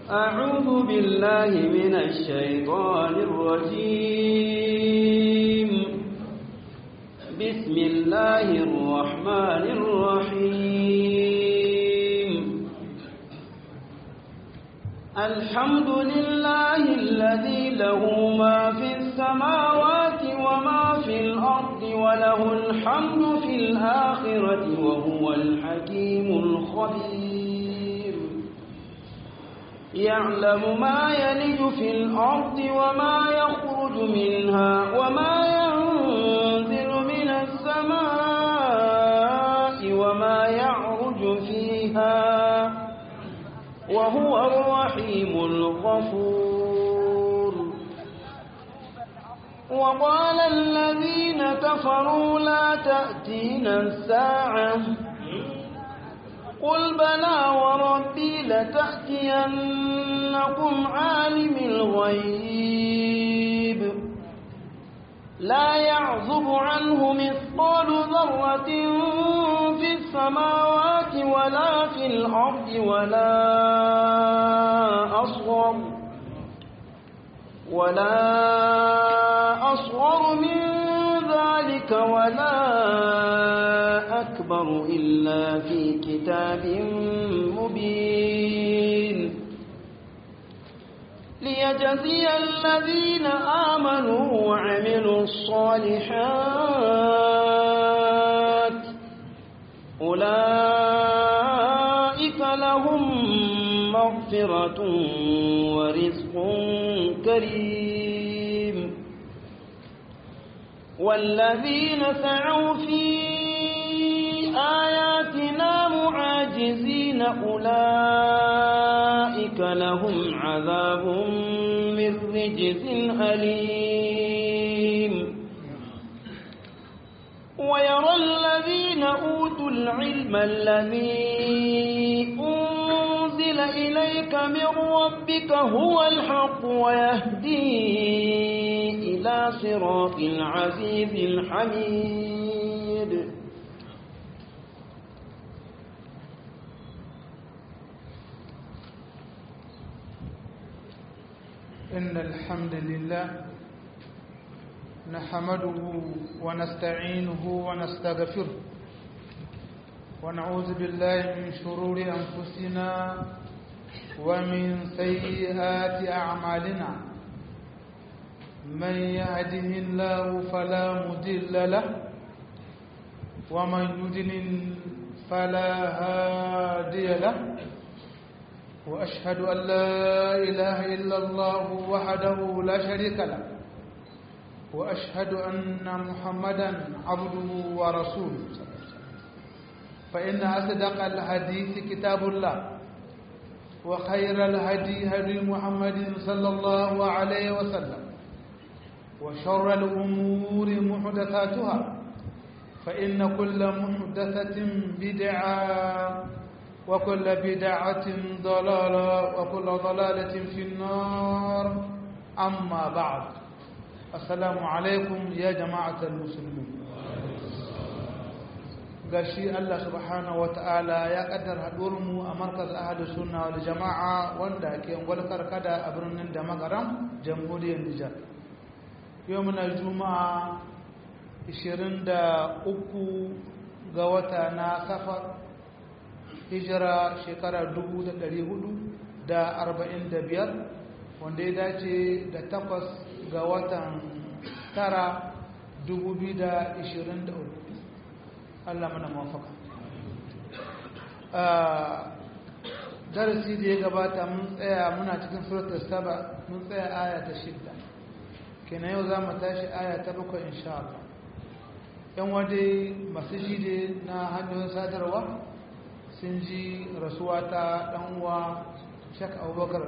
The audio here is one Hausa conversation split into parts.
أعوذ بالله من الشيطان الرجيم بسم الله الرحمن الرحيم الحمد لله الذي له ما في السماوات وما في الأرض وله الحمد في الآخرة وهو الحكيم الخبير يعلم ما يلج في الأرض وما يخرج منها وما ينزل من السماء وما يعرج فيها وهو الرحيم الغفور وقال الذين كفروا لا تأتينا الساعة قل بلى وربي لتأتينكم عالم الغيب لا يعزب عنه مثقال ذرة في السماوات ولا في الأرض ولا أصغر ولا أصغر من ذلك ولا أكبر إلا في كتاب مبين ليجزي الذين آمنوا وعملوا الصالحات أولئك لهم مغفرة ورزق كريم والذين سعوا في آياتنا معاجزين أولئك لهم عذاب من رجز أليم ويرى الذين أوتوا العلم الذي أنزل إليك من ربك هو الحق ويهدي إلى صراط العزيز الحميد إن الحمد لله نحمده ونستعينه ونستغفره ونعوذ بالله من شرور أنفسنا ومن سيئات أعمالنا من يهده الله فلا مضل له ومن يضلل فلا هادي له وأشهد أن لا إله إلا الله وحده لا شريك له وأشهد أن محمدا عبده ورسوله فإن أصدق الحديث كتاب الله وخير الهدي هدي محمد صلى الله عليه وسلم وشر الأمور محدثاتها فإن كل محدثة بدعة وكل بدعة ضلالة وكل ضلالة في النار أما بعد السلام عليكم يا جماعة المسلمين gashi Allah subhanahu wata'ala ya kaddar mu a markaz ahadu sunna wal jama'a wanda ke gwalkar kada a birnin da magaram jamhuriyar Nijar yau muna juma'a 23 ga wata na safar hijira shekara 445 wanda ya dace da takwas ga watan tara 2023 Allah mana mafaka darasi da ya gabata mun tsaya muna cikin suratul saba mun tsaya aya ta shidda kenan yau za mu tashi aya ta bakwai insha Allah yan wade masu jide na hanyoyin sadarwa sun ji rasuwa ta ɗanwa shak abubakar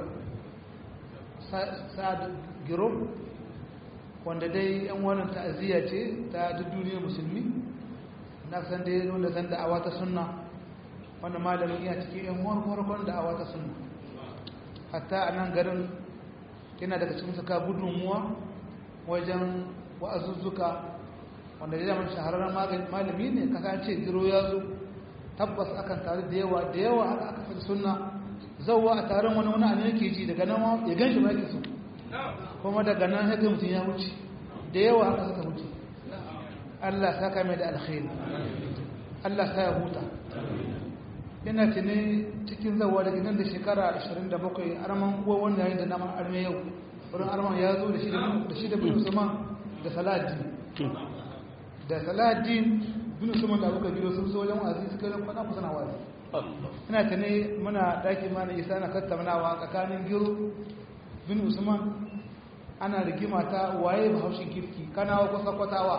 sa'ad giro wanda dai yan wannan ta'aziyya ce ta duk duniyar musulmi na san dai wanda san da'awa ta sunna wanda malamin iya cikin yan warwarkon da'awa ta sunna hatta a nan garin yana daga cikin suka gudunmuwa wajen wa'azuzzuka wanda ya zama shahararren malami ne kasa ce giro ya zo tabbas akan tare da yawa da yawa haka aka fi sunna zauwa a taron wani wani abin yake ji daga nan ya gan shi ba so kuma daga nan haka mutum ya wuce da yawa haka suka wuce Allah ta kame da alkhairi Allah ta ya huta ina tuni cikin zauwa daga nan da shekara 27 arman uwa wanda yayin da naman arme yau wurin arman ya zo da shi da bin usman da saladin da saladin bin usman da abuka biyo sun so wajen wazi suka yi kwana kusa na wazi ina ta ne muna ɗaki mana isa na tattaunawa tsakanin giro bin usman ana rigima ta waye bahaushen kirki kanawa kusa kwatawa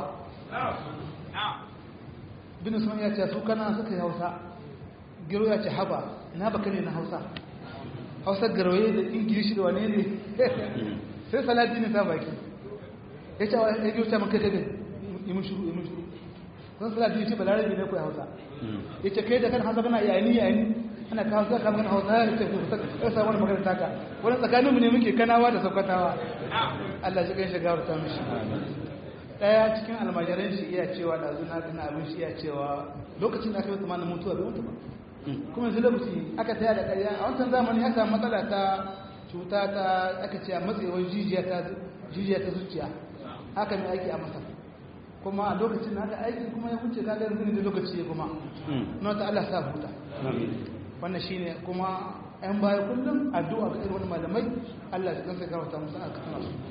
bin usman ya ce su kana suka yi hausa giro ya ce haba ina baka ne na hausa hausa garwaye da ingilishi da wane ne sai salati ne ta baki ya ce wa ya giro ta maka gabe yi mun shuru yi mun shuru sun salati ne ce balarabi ne kuwa hausa ya ce kai da kan hausa kana yayi yayi ana kawo sai kan hausa ya ce ya sa wani magana taka wani tsakanin mu ne muke kanawa da saukatawa Allah shi kai shiga ta mishi daya cikin almajiran shi iya cewa da zuna kana abin shi iya cewa lokacin da aka yi tsammanin mutuwa bai mutu ba kuma yanzu lokaci aka taya da ƙarya a wancan zamani ya samu matsala ta cuta ta aka ce a matsewar jijiya ta jijiya ta zuciya haka mai aiki a masar kuma a lokacin da aka aiki kuma ya wuce kaga yanzu ne da lokaci ya kuma na ta Allah sa huta wannan shine kuma yan baya kullum addu'a ga irin wani malamai Allah ya kansa karanta musu aka kana su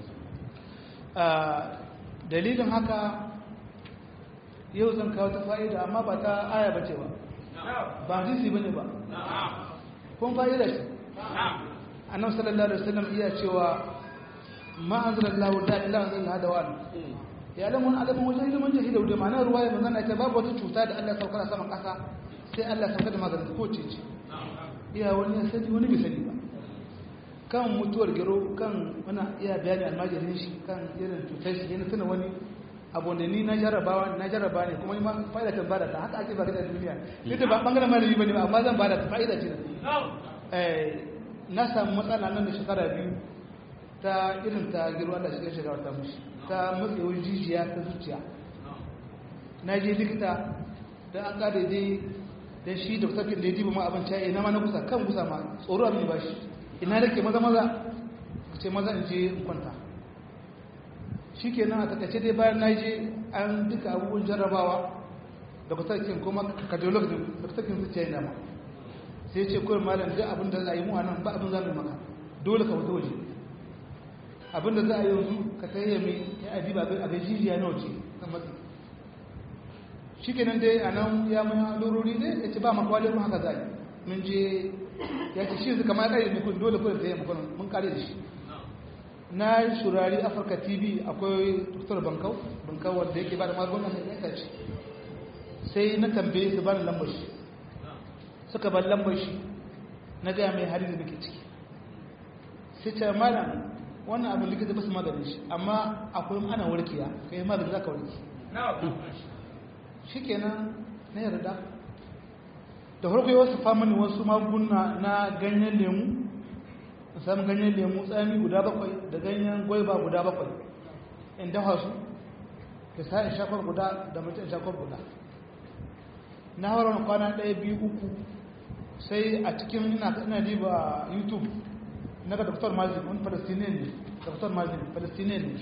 dalilin haka yau zan kawo ta fa'ida amma ba ta aya bace ba ba hadisi bane ba kun fa'ida shi annabi sallallahu alaihi wasallam iya cewa ma anzalallahu la ilaha illa huwa wa ya alamun alamun wajen ilimin jahida da ma'ana ruwaya manzon Allah ta babu wata cuta da Allah saukar a saman ƙasa sai Allah saukar da maganin ko ce ce iya wani ya sani wani bai sani ba kan mutuwar gero kan wani iya bayani almajirin shi kan irin cutar shi yana tuna wani abu da ni na jarrabawa na jarraba ne kuma ma fa'ida ta bada ta haka ake ba da duniya duk da ba bangaren malami bane ba amma zan bada ta fa'ida ce eh na samu matsala nan da shekara biyu ta irin ta gero Allah shi ya shiga wata mushi ta matsewar jijiya ta zuciya na je likita don an kada dai don shi da sakin da ya diba ma abin caye na ma na kusa kan kusa ma tsoro abin ba shi ina da ke maza maza ce maza in je in kwanta shi ke nan a takaice dai bayan na je an duka abubuwan jarrabawa da kusurkin kuma cardiolog da kusurkin zuciya yana ma sai ce kawai malam duk abin da za a yi mu a nan ba abin za mu maka dole ka wata waje abin da za a yi yanzu ka tsaye mai ya abi ba abin jijiya na waje kan matsi shi ke nan dai a nan ya mai lurori ne ya ce ba makwalin mu haka za yi mun je ya ce shi kama ya kare nukun dole kuma tsaye makon mun kare da shi na yi shurari afirka tv akwai dr bankau bankau wanda yake ba da magungunan da ya ce sai na tambaye su ba da lambar shi suka ban lambar shi na gaya mai hari da muke ciki sai ce malam wannan abin likita ba su maganin shi amma akwai ana warkiya kai magani za ka warki shi kenan na yarda da farko yau su famani wasu maguna na ganyen lemu samun ganyen lemu tsami guda bakwai da ganyen gwaiba guda bakwai in dafa su da sa'in shafar guda da mutum shafar guda na haurar kwana ɗaya biyu uku sai a cikin ina diba youtube na ga dr mazin wani palestinian ne dr mazin palestinian ne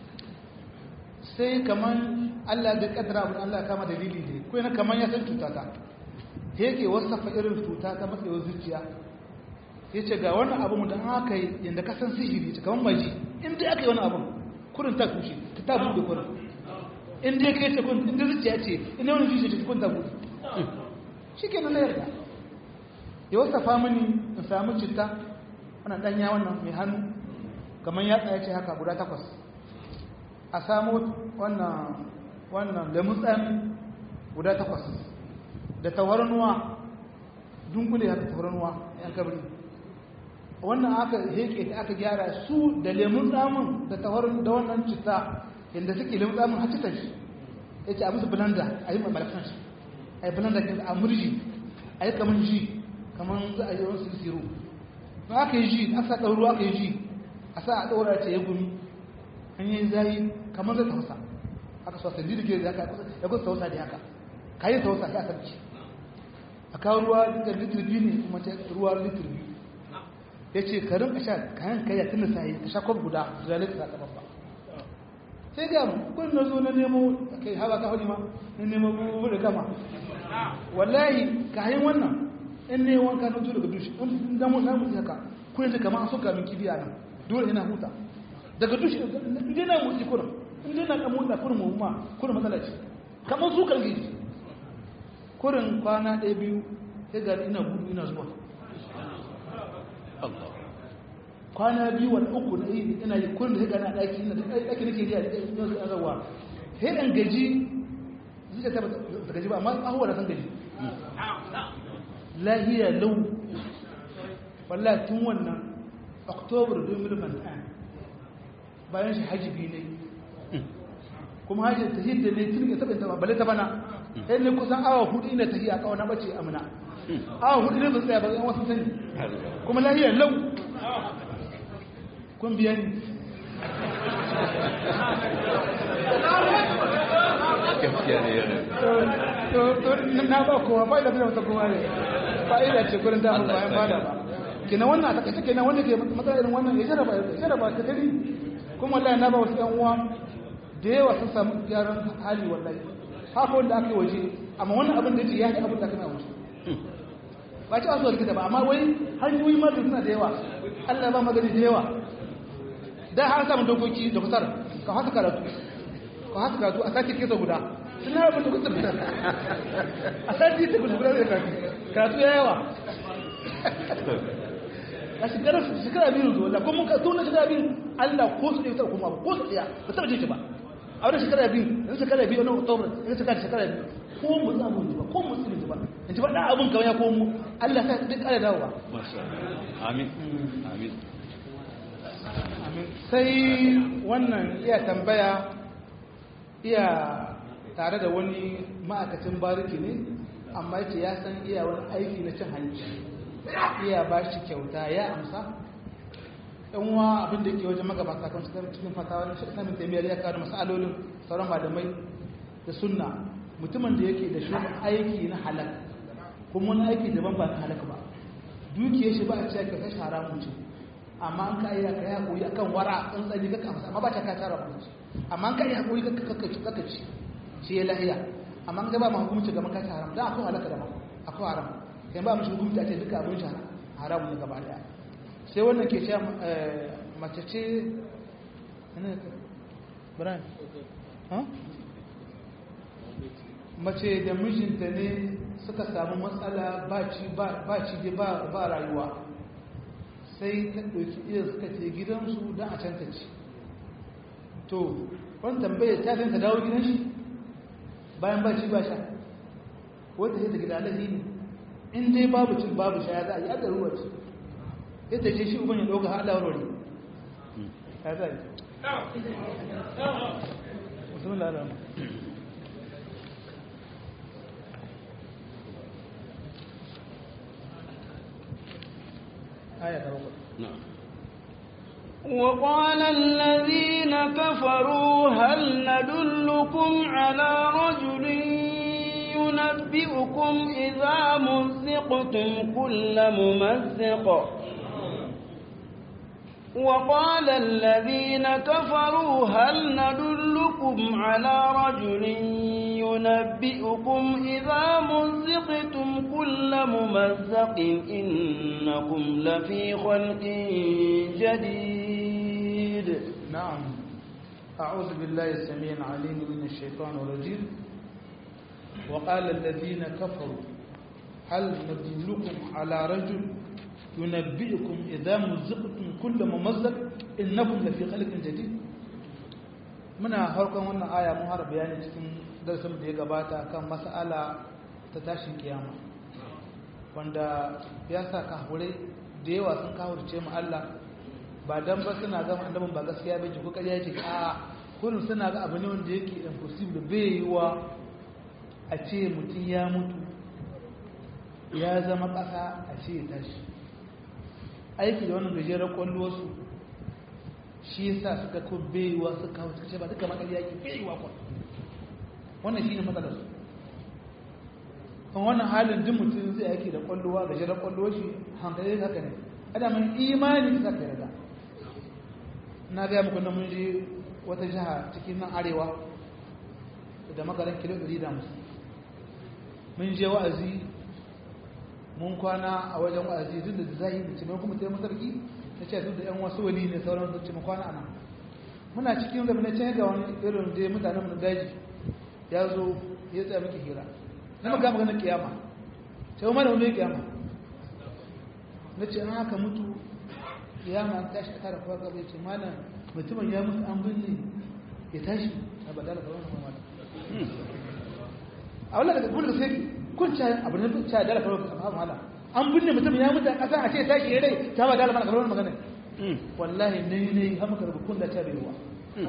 sai kamar allah da kadara abin allah kama dalili ne ko yana kamar ya san cuta ta yake wasafa irin cuta ta matsayawar zuciya ya ce ga wannan abu da aka yi yadda ka san sihiri ta kamar maji inda aka yi wani abu kurin ta kushe ta ta buɗe kurin inda ya kai ta kun inda zuciya ce inda wani zuciya ce kun ta buɗe shi ke na yarda ya wasafa mini in samu citta wannan ɗanya wannan mai hannu kamar ya tsaye ce haka guda takwas a samu wannan wannan lemun tsami guda takwas da tawarnuwa dunkule haka tawarnuwa yan kabri wannan aka heke ta aka gyara su da lemun tsamin da tawarun da wannan citta inda suke lemun tsamin har cikin shi ya ce a musu blanda a yi mamalakan shi a yi blanda a murji a yi kamar ji kamar za a yi wani sirsiru ba aka yi ji aka sa ɗauru aka yi ji a sa a ɗaura ce ya gumi an yi zayi kamar zai tausa aka so sandi da ke da ya kusa tausa da haka ka yi tausa ya sarki a kawo ruwa duka litir biyu ne kuma ta ruwa litir biyu ya ce ka rinka sha kayan kaya tun da sayi ka sha kwab guda zuwa litir a ba sai ga kun na zo na nemo kai hawa ka hudi ma na nemo bubu da kama wallahi ka hayin wannan in ne wanka na zo daga dushi in damu na mutu haka kun yanzu kamar an soka min kibiya nan dole ina huta daga dushi inda na mutu kurin inda na kan mutu kurin mu ma kurin matsala ce kamar su kan gidi kurin kwana ɗaya biyu sai ga ina gudu ina zuwa kwana biyu wani uku na yi ina yi kurin da sai ga na ɗaki ina ɗaki nake riya da ɗaki ina zuwa sai ɗan gaji zuciya ta ba gaji ba amma ahuwa da san gaji lahiya lau wallahi tun wannan oktobar 2009 bayan shi hajji biyu ne kuma hajji ta hidda ne tun ya taɓa ta bale ta bana sai ne kusan awa hudu ina tafiya a kawana bace amina awa hudu ne ba tsaya ba yan wasu sani kuma lahiyar lau kun biya ni na ba kowa ba ila biyan wata kowa ne ba ila ce kurin damar bayan bada ba kina wannan a takaice kenan wanda ke matsala irin wannan ya jaraba ya jaraba ta tari kuma wallahi na ba wasu yan uwa da yawa sun samu gyaran hali wallahi haka wanda aka yi waje amma wannan abin da yake ya yi abin da aka yi waje ba ci asuwa likita ba amma wai hanyoyi ma da suna da yawa allah ba magani da yawa da har samun dokoki da kusar ka haka karatu ka haka karatu a sake kesa guda sun na abin da kusur a sake ta guda guda da karatu karatu ya yawa a shekarar shekara biyu zuwa da kuma tun da shekara biyu allah ko su ɗaya kuma ko su ɗaya ba taɓa jin shi ba a wani shekara biyu yanzu shekara biyu wani oktobar yanzu shekara shekara biyu ko mu za mu ba ko mu tsiri ba in ji faɗa abin kawai ya komo Allah ta duk ƙara dawowa amin amin sai wannan iya tambaya iya tare da wani ma'aikacin bariki ne amma yace ya san iya wani aiki na cin hanci iya ba shi kyauta ya amsa yan uwa abin da ke wajen magabata kan cikin cikin fatawa na shirka min taimiyar ya kawo masalolin sauran malamai da sunna mutumin da yake da shi aiki na halak kuma wani aiki daban ba na halak ba dukiyar shi ba a cewa kyautar shi haramun ce amma an ka iya kai hakuri akan wara an tsani kaka masa amma ba ta ka tara ba amma an ka iya hakuri kaka kaka ci kaka ci shi ya lahiya amma an ga ba ma hukunci gaban ka haram dan akwai halaka da akwai haram kai ba mu shi hukunci a ce duka abin shi haramun ne gaba daya sai wannan ke cewa mace ce Brian mace da mijinta ne suka samu matsala ba ci ba rayuwa sai ta ɗauki iya suka ce gidansu don a canta ci to wani tambaye ta ta dawo gidan shi bayan ba ci ba sha wata sai ta gida alahi ne in dai babu cin babu sha ya za a yi adda ruwa ce ya ta ce shi uban ya ɗauka haɗa warware ya za a yi musamman lalama آية نعم وقال الذين كفروا هل ندلكم على رجل ينبئكم إذا مزقتم كل ممزق وقال الذين كفروا هل ندلكم على رجل ينبئكم إذا مزقتم كل ممزق إنكم لفي خلق جديد نعم أعوذ بالله السميع العليم من الشيطان الرجيم وقال الذين كفروا هل ندلكم على رجل ينبئكم إذا مزقتم كل ممزق إنكم لفي خلق جديد muna harkon wannan aya mun har bayani cikin darasin da ya gabata kan mas'ala ta tashin kiyama wanda ya sa kahure da yawa sun kahurce mu Allah ba dan ba suna ga annabin ba gaskiya bai ji ko ƙarya yake a kullum suna ga abu ne wanda yake impossible bai yiwa a ce mutum ya mutu ya zama ƙasa a ce ya tashi aiki da wannan gajeren kwallo su shi yasa suka ko baiwa suka kawo suka ce ba duka makar yaki baiwa kwa wannan shi ne matsalar su kan wannan halin duk mutum zai aiki da kwallowa ga jirar kwallowa shi hankali haka ne ada mun imani ka ka yarda na ga muku na mun je wata jiha cikin nan arewa da makaran kilo 150 mun je wa'azi mun kwana a wajen wa'azi duk da zai da cime kuma sai masarki ta ce duk da yan wasu wani ne sauran su cime kwana ana muna cikin da na can ga wani irin da mutanen mu daji ya zo ya tsaya miki hira na maka magana kiyama sai umar wani kiyama na ce an haka mutu kiyama an tashi a tara kowa gaba ya ce malam mutumin ya mutu an binne ya tashi a badala ga wani mamala a wala daga gudu sai kun ca abu ne ca dala kawai ka mala an binne mutum ya mutu a ƙasa a ce tashi ya rai ta ba dala mana kawai magana wallahi ne ne har maka rubu kun da ta bai wa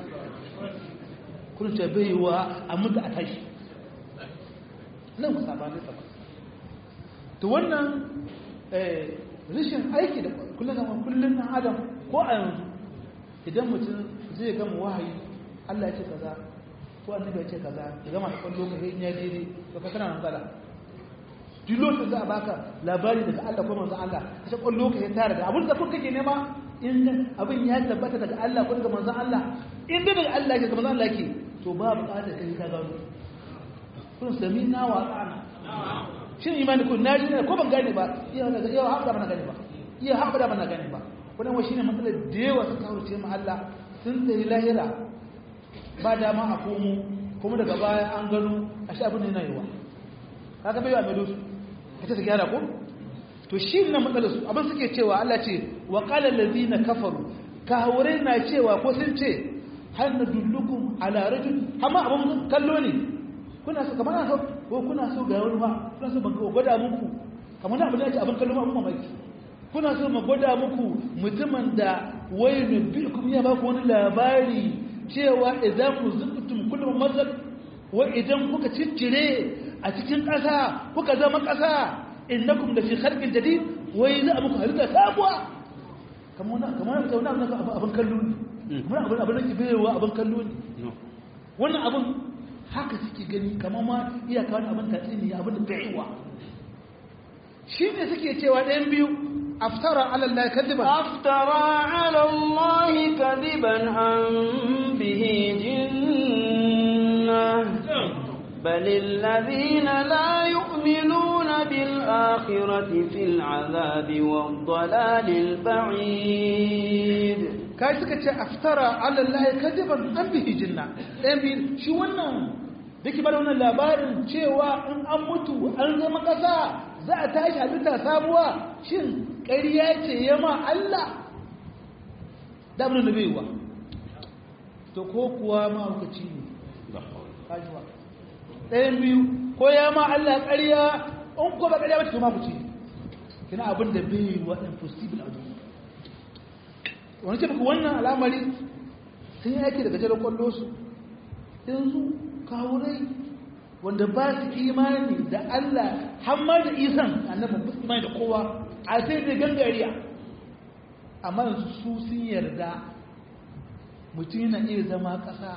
kun ta bai wa a mutu a tashi nan ku saba ne saba to wannan rashin aiki da kullum zama kullum na adam ko a yanzu idan mutum zai gama wahayi Allah ya ce kaza ko annabi ya ce kaza ya gama da kwallo ka in ya daidai to ka kana nan kala duk lokacin za a baka labari daga Allah ko manzon Allah ka ce kwallo ka ya tare da abin da kun kake nema in abin ya tabbata daga Allah ko daga manzon Allah in da daga Allah ke daga manzon Allah ke to ba buƙatar kai ka gano kun sami na wa ana shin imani kun naji ne ko ban gane ba iya daga iya haɓa ba na gane ba iya haɓa ba na gane ba wannan wa shine matsalar da yawa suka kaurace mu Allah sun tsayi lahira ba dama a komo kuma daga baya an gano a shi abin da yana yiwa kaga bai wa mai dosu kace su gyara ko to shi ne matsalar su abin suke cewa Allah ce wa qala allazina kafaru kahurai na cewa ko sun ce hal nadullukum ala rajul amma abin kallo ne kuna so kamar so ko kuna so ga wani ba kuna so ban gwada muku kamar abin da ce abin kallo abin mamaki kuna so mu gwada muku mutumin da wai nabbikum ya ba ku wani labari cewa idan ku zukutum kullum mazal wa idan kuka ciccire a cikin ƙasa kuka zama ƙasa innakum da fi khalqin jadid wai za a muku halitta sabuwa kamar kamar kamar abin kallo ne kamar abin abin da ke bayewa abin kallo ne wannan abin haka suke gani kamar ma iyaka wani abin tatsi ne abin da bayewa shi ne suke cewa ɗayan biyu aftara ala Allah kadiban aftara ala Allah kadiban an bihi jinnah بل الذين لا يؤمنون بالآخرة في العذاب والضلال البعيد kai suka ce aftara ala Allah kadiban an bihi jinna ɗayan biyu shi wannan da ke bada wannan labarin cewa in an mutu an zama ƙasa za a tashi halitta sabuwa shin ƙarya ce ya ma Allah damunan da baiwa to ko kuwa ma hukaci ne kajiwa ɗayan biyu ko ya ma Allah ƙarya in ko ba ƙarya ba to ma hukaci ne kina abin da baiwa impossible a duniya wani ce muku wannan al'amari sun yi aiki daga jarar kwallo su yanzu kawurai wanda ba su imani da Allah hamma da isan annabin ba su imani da kowa a sai da gangariya amma yanzu su sun yarda mutum yana iya zama ƙasa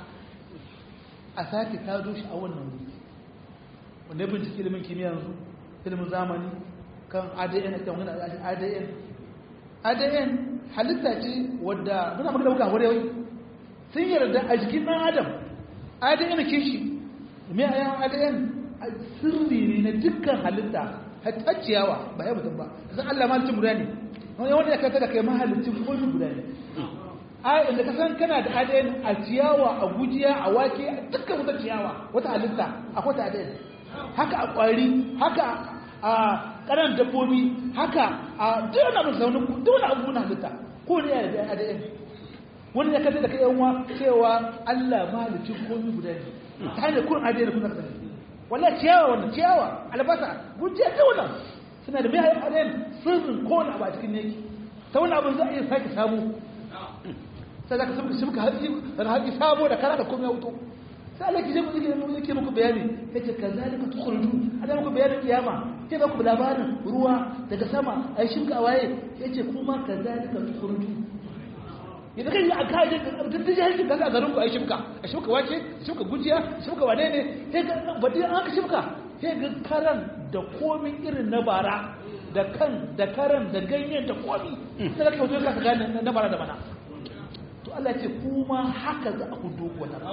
a sake tado shi a wannan wuri wanda ya bincike ilimin kimiyya yanzu ilimin zamani kan adn kan wani adn adn halitta ce wadda muna magana muka hore wai sun yarda a jikin ɗan adam adn kishi me a yawan adn sirri ne na dukkan halitta hatta ciyawa ba ya mutum ba zan Allah mahalicin guda ne wani wanda ya kata da kai mahalicin komi guda ne a inda ka san kana da adn a ciyawa a gujiya a wake a dukkan wata ciyawa wata halitta akwai ta adn haka a kwari haka a ƙanan dabbobi haka a duk abin saunin duk abu na halitta ko ne ya da adn wani ya kata da kai yanwa cewa Allah mahalicin komi guda ne ta hanyar kun adn kun zaka sani wallahi ciyawa wannan ciyawa albasa gujiya ta wannan suna da mai adn sirrin kowane abu a cikin yake ta wani abin za a iya sake samu sai za ka samu shi muka haƙi haƙi sabo da kara da komai wuto sai Allah ki je mu yake yake muku bayani yace kazalika tukhruju ada muku bayanin kiyama sai ba ku labarin ruwa daga sama ai shimka a waye yace kuma kazalika tukhruju idan kan yi a kaje duk da jahilci kaga a garin ku ai shimka a shimka wace shimka gujiya shimka wane ne sai ga badi an ka shimka sai ga karan da komi irin na bara da kan da karan da ganyen da komi sai ka kauce ka gane na bara da bana to Allah ce kuma haka za ku dogo wannan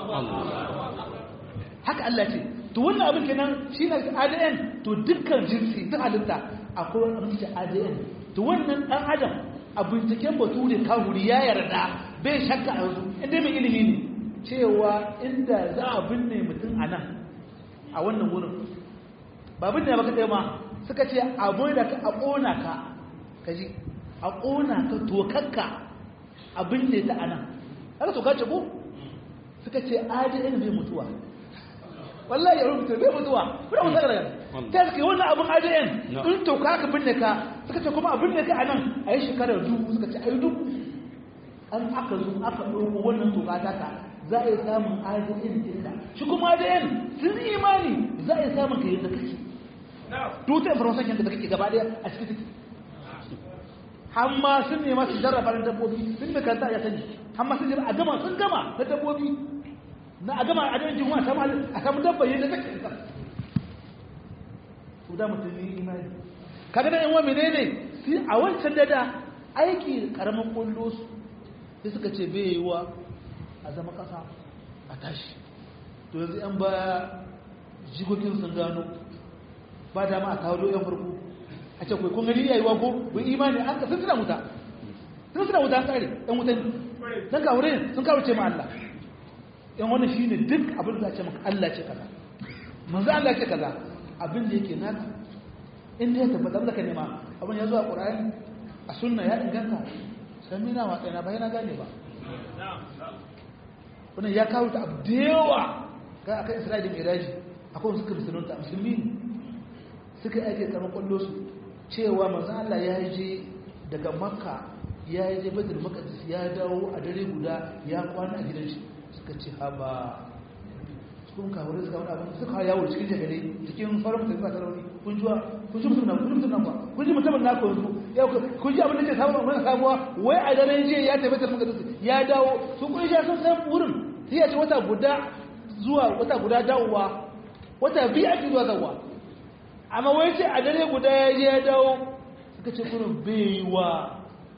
haka Allah ce to wannan abin kenan shine ADN to dukkan jinsi duk halitta akwai wani abin da ADN to wannan dan adam a binciken bature kawuri ya yarda bai shakka a yanzu inda mai ilimi ne cewa inda za a binne mutum a nan a wannan wurin ba binne ba kaɗai ma suka ce a da ka a ƙona ka kaji a ƙona ka tokakka a binne ta a nan haka toka ce ko suka ce adn bai mutuwa wallahi ya rubuta bai mutuwa kuna musa daga ta suke wannan abin adn in toka ka binne ka suka ce kuma a binne ka a nan a yi shekarar dubu suka ce a yi dubu an aka zo aka ɗauko wannan toka ta ka za a yi samun adn ɗinka shi kuma adn sun yi imani za a yi samun ka yadda kake tuta information yanka da kake gaba daya a cikin ciki hamma sun nema su jarraba na dabbobi sun mai kanta ya sani hamma sun jira a gama sun gama na dabbobi na a gama a dajin jihuwa a samu dabba yadda kake isa su da mutum yi imani kaga da yan wa menene sai a wancan dada aiki karamin kullo su sai suka ce bai yi wa a zama kasa a tashi to yanzu yan ba jigogin sun gano ba da ma a kawo yan farko a ce kai kun gani yayi wa ko bai imani an ka sun tuna wuta sun tuna wuta kare yan wuta ne dan ka wurin sun kawo ce ma Allah yan wannan shine duk abin da ce maka Allah ce kaza manzo Allah ce kaza abin da yake naka in da ya tabbata da ka nema abin ya zo a Qur'ani a sunna ya inganta samina wa kaina ba yana gane ba wannan ya kawo ta abu da yawa ga akan Isra'ila da Miraji akwai suka musulunta musulmi ne suka ake karɓar kwallo su cewa manzo Allah ya je daga makka ya je badr maqdis ya dawo a dare guda ya kwana a gidan shi suka ce haba sun ka wurin suka wani abin suka yawo cikin jagare cikin sauran mutane ba sarauni kun ji kun ji mutum kun ji mutum ba kun ji mutumin na ko ya kun ji abin da ke samu wani sabuwa wai a daren jiya ya tafi badr maqdis ya dawo su kun ji sun san wurin sai ya ce wata guda zuwa wata guda dawowa wata biyu ake zuwa zawa amma wai ce a dare guda ya je ya dawo suka ce kurin baiwa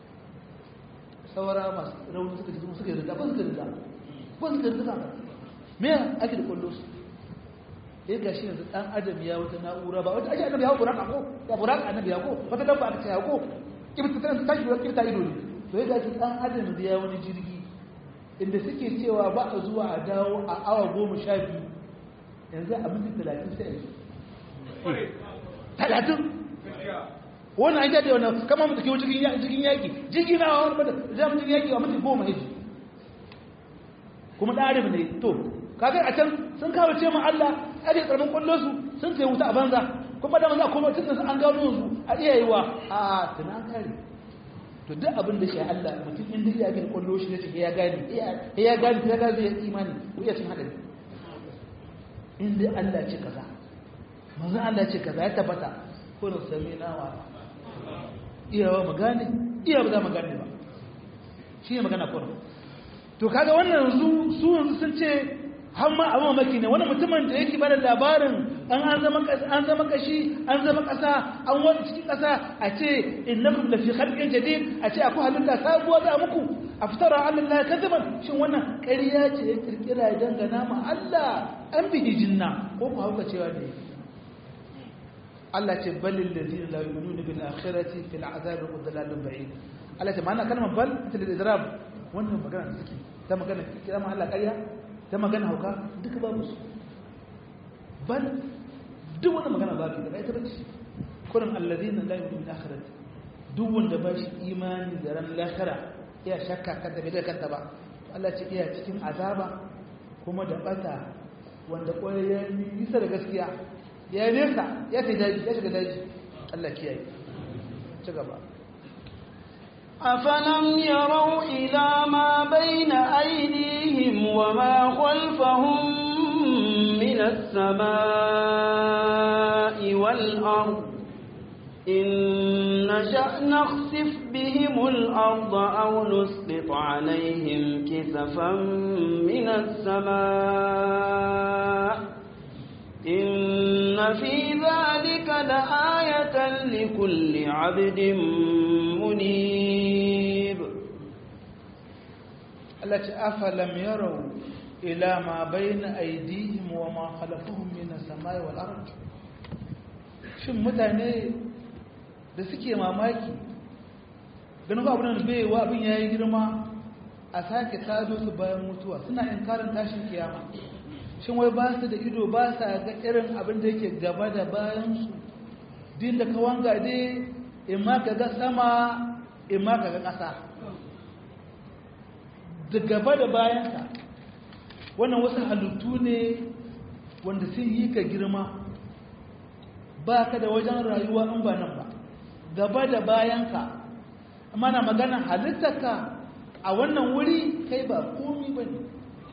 saura masu rauni suka ce suka yi rida ba suka rida ba suka rida me ake da kwallo su ya ga shi yanzu dan adam ya wata na'ura ba wata ake annabi ya buraka ko ya buraka annabi ya ko wata dabba aka ce ya ko kibta tana ta tashi kibta ido ne to ya ga shi dan adam da ya wani jirgi inda suke cewa ba a zuwa a dawo a awa goma sha biyu yanzu a minti talatin sai a yi talatin wannan an jaɗe wannan kama mutu kewa cikin yaƙi jirgin na wani mata za mu cikin yaƙi a mutu goma hiji kuma ɗarin ne to kagar a can sun kawo ce ma Allah ake ƙarfin ƙwallo su sun sai wuta a banza kuma da maza kuma tun an gano su a iya yi wa a tuna kare to duk abin da shi Allah mutum inda iya gani ƙwallo shi ne ce ya gani ya gani ya gani zai imani ko iya cin haɗari inda Allah ce kaza manzan Allah ce kaza ya tabbata kurin sami nawa iyawa magane iya ba za magane ba shi ne magana kurin to kaga wannan yanzu su yanzu sun ce hamma a mamaki ne wani mutumin da yake bada labarin an an zama an zama kashi an zama kasa an wani cikin kasa a ce innakum la fi khalqin jadid a ce akwai halitta sabuwa za muku aftara ala Allah kadaban shin wannan ƙarya ce ya kirkira ya dangana ma Allah an bihi jinna ko ku hauka cewa ne Allah ce balil ladina la yu'minuna bil akhirati fil azabi wa dalalun ba'id Allah ce ma'ana kalmar bal ta da idrab wannan magana da take ta magana kira ma Allah ƙarya ta magana hauka duka babu su bal duk wannan magana babu da ita bace kullum alladina la yu'minuna bil akhirati duk wanda ba shi imani da ran lahira iya shakka kanta bai da kanta ba Allah ce iya cikin azaba kuma da bata wanda kwarai ya nisa da gaskiya ya yi nesa ya ta daji ya shiga daji Allah kiyaye ci gaba أفلم يروا إلى ما بين أيديهم وما خلفهم من السماء والأرض إن نشأ نخسف بهم الأرض أو نسقط عليهم كسفا من السماء إن في ذلك لآية لكل عبد منيب التي أفلم يروا إلى ما بين أيديهم وما خلفهم من السماء والأرض shin mutane da suke mamaki ganin ba abin bai wa abin ya yi girma a sake tado su bayan mutuwa suna inkarin tashin kiyama shin wai ba su da ido ba sa ga irin abin da yake gaba da bayansu din da ka wanga dai in ma ka ga sama in ma ka ga ƙasa da gaba da bayanka wannan wasu halittu ne wanda sun yi ka girma ba ka da wajen rayuwa in ba nan ba gaba da bayanka amma na magana halittarka a wannan wuri kai ba komi ba ne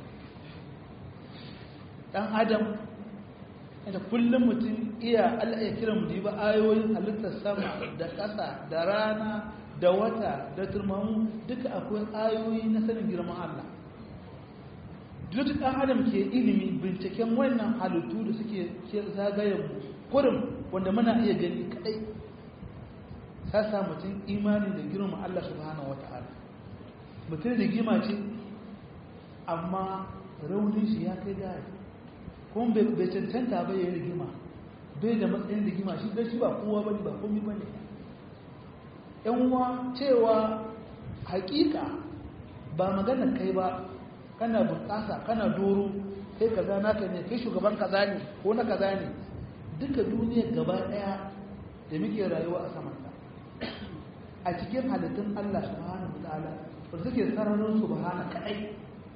ɗan adam da kullum mutum iya Allah ya kira mu ba ayoyin halittar sama da ƙasa da rana da wata da turmamu duka akwai ayoyi na sanin girman Allah duk ɗan adam ke ilimi binciken wannan halittu da suke zagayen mu kurum wanda muna iya gani kadai sasa mutum imani da girman Allah subhanahu wata'ala mutum da gima ce amma raunin shi ya kai gaya kuma bai cancanta bai yi rigima bai da matsayin rigima shi don shi ba kowa bane ba komi bane yan uwa cewa hakika ba magana kai ba kana bunƙasa kana doro kai kaza naka ne kai shugaban kaza ne ko na kaza ne duka duniya gaba ɗaya da muke rayuwa a samanta a cikin halittun Allah subhanahu wa ta'ala wanda suke sararin subhana kadai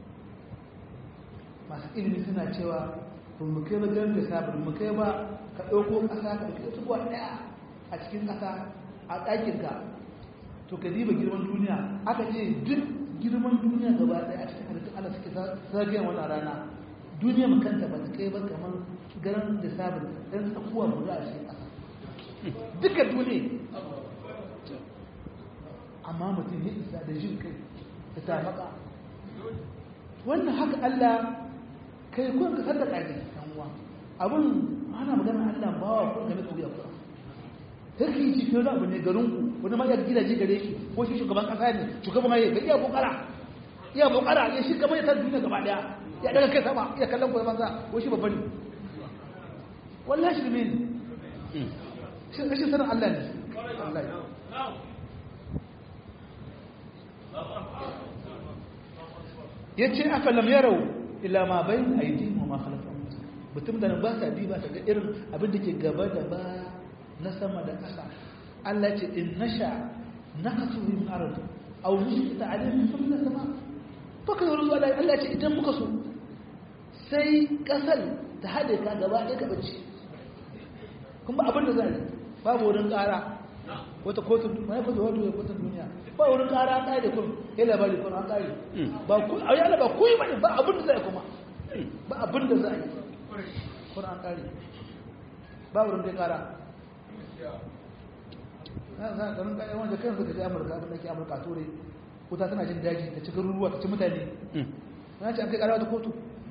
masu ilimi suna cewa ba mu kai ba garin da sabon mu kai ba ka ɗauko ƙasa ka ɗauki tubuwa ɗaya a cikin ƙasa a ɗakinka to ka diba girman duniya aka ce duk girman duniya gaba ɗaya a cikin halittun Allah suke zagayen wannan rana duniya mu kanta ba ta kai ba kamar garin da sabon ɗan tsakuwa guda a cikin ƙasa duka duniya amma mutum ya isa da jin kai da tafaka wannan haka Allah kai kun ka sadaka ne kan uwa abun ana magana Allah ba wa kun game kauya ku sarki ci ko da abu ne garin ku wani ma ya gidaje gare shi ko shi shugaban kasa ne shugaban mai ga iya kokara iya kokara ya shi kamar ya tar duniya gaba daya ya daga kai sama ya kallon ku banza ko shi babban ne wallahi shi ne shi shi sanin Allah ne wallahi ya ce aka lam yarau ila ma bai aidi wa ma khalafa mutum da ba sa diba ta ga irin abin da ke gaba da ba na sama da ƙasa Allah ce in nasha naqsu min ard aw nusita alayhim min sama fa kai ruzu Allah Allah ce idan muka so sai ƙasar ta hade ka gaba ɗaya ka bace kuma abin da zai babu wurin ƙara wata kotun mai fata wato ya kotun duniya ba wurin ƙara an ƙare kun ya labari kun an ƙare ba ku a yana ba ku yi bane ba abin da zai kuma ba abin da zai kun an ƙare ba wurin dai ƙara na san garin ƙayan wanda kan suka ji amurka abin da ke amurka turai wuta tana jin daji ta cikin ruwa ta ci mutane na ce an kai ƙara wata kotu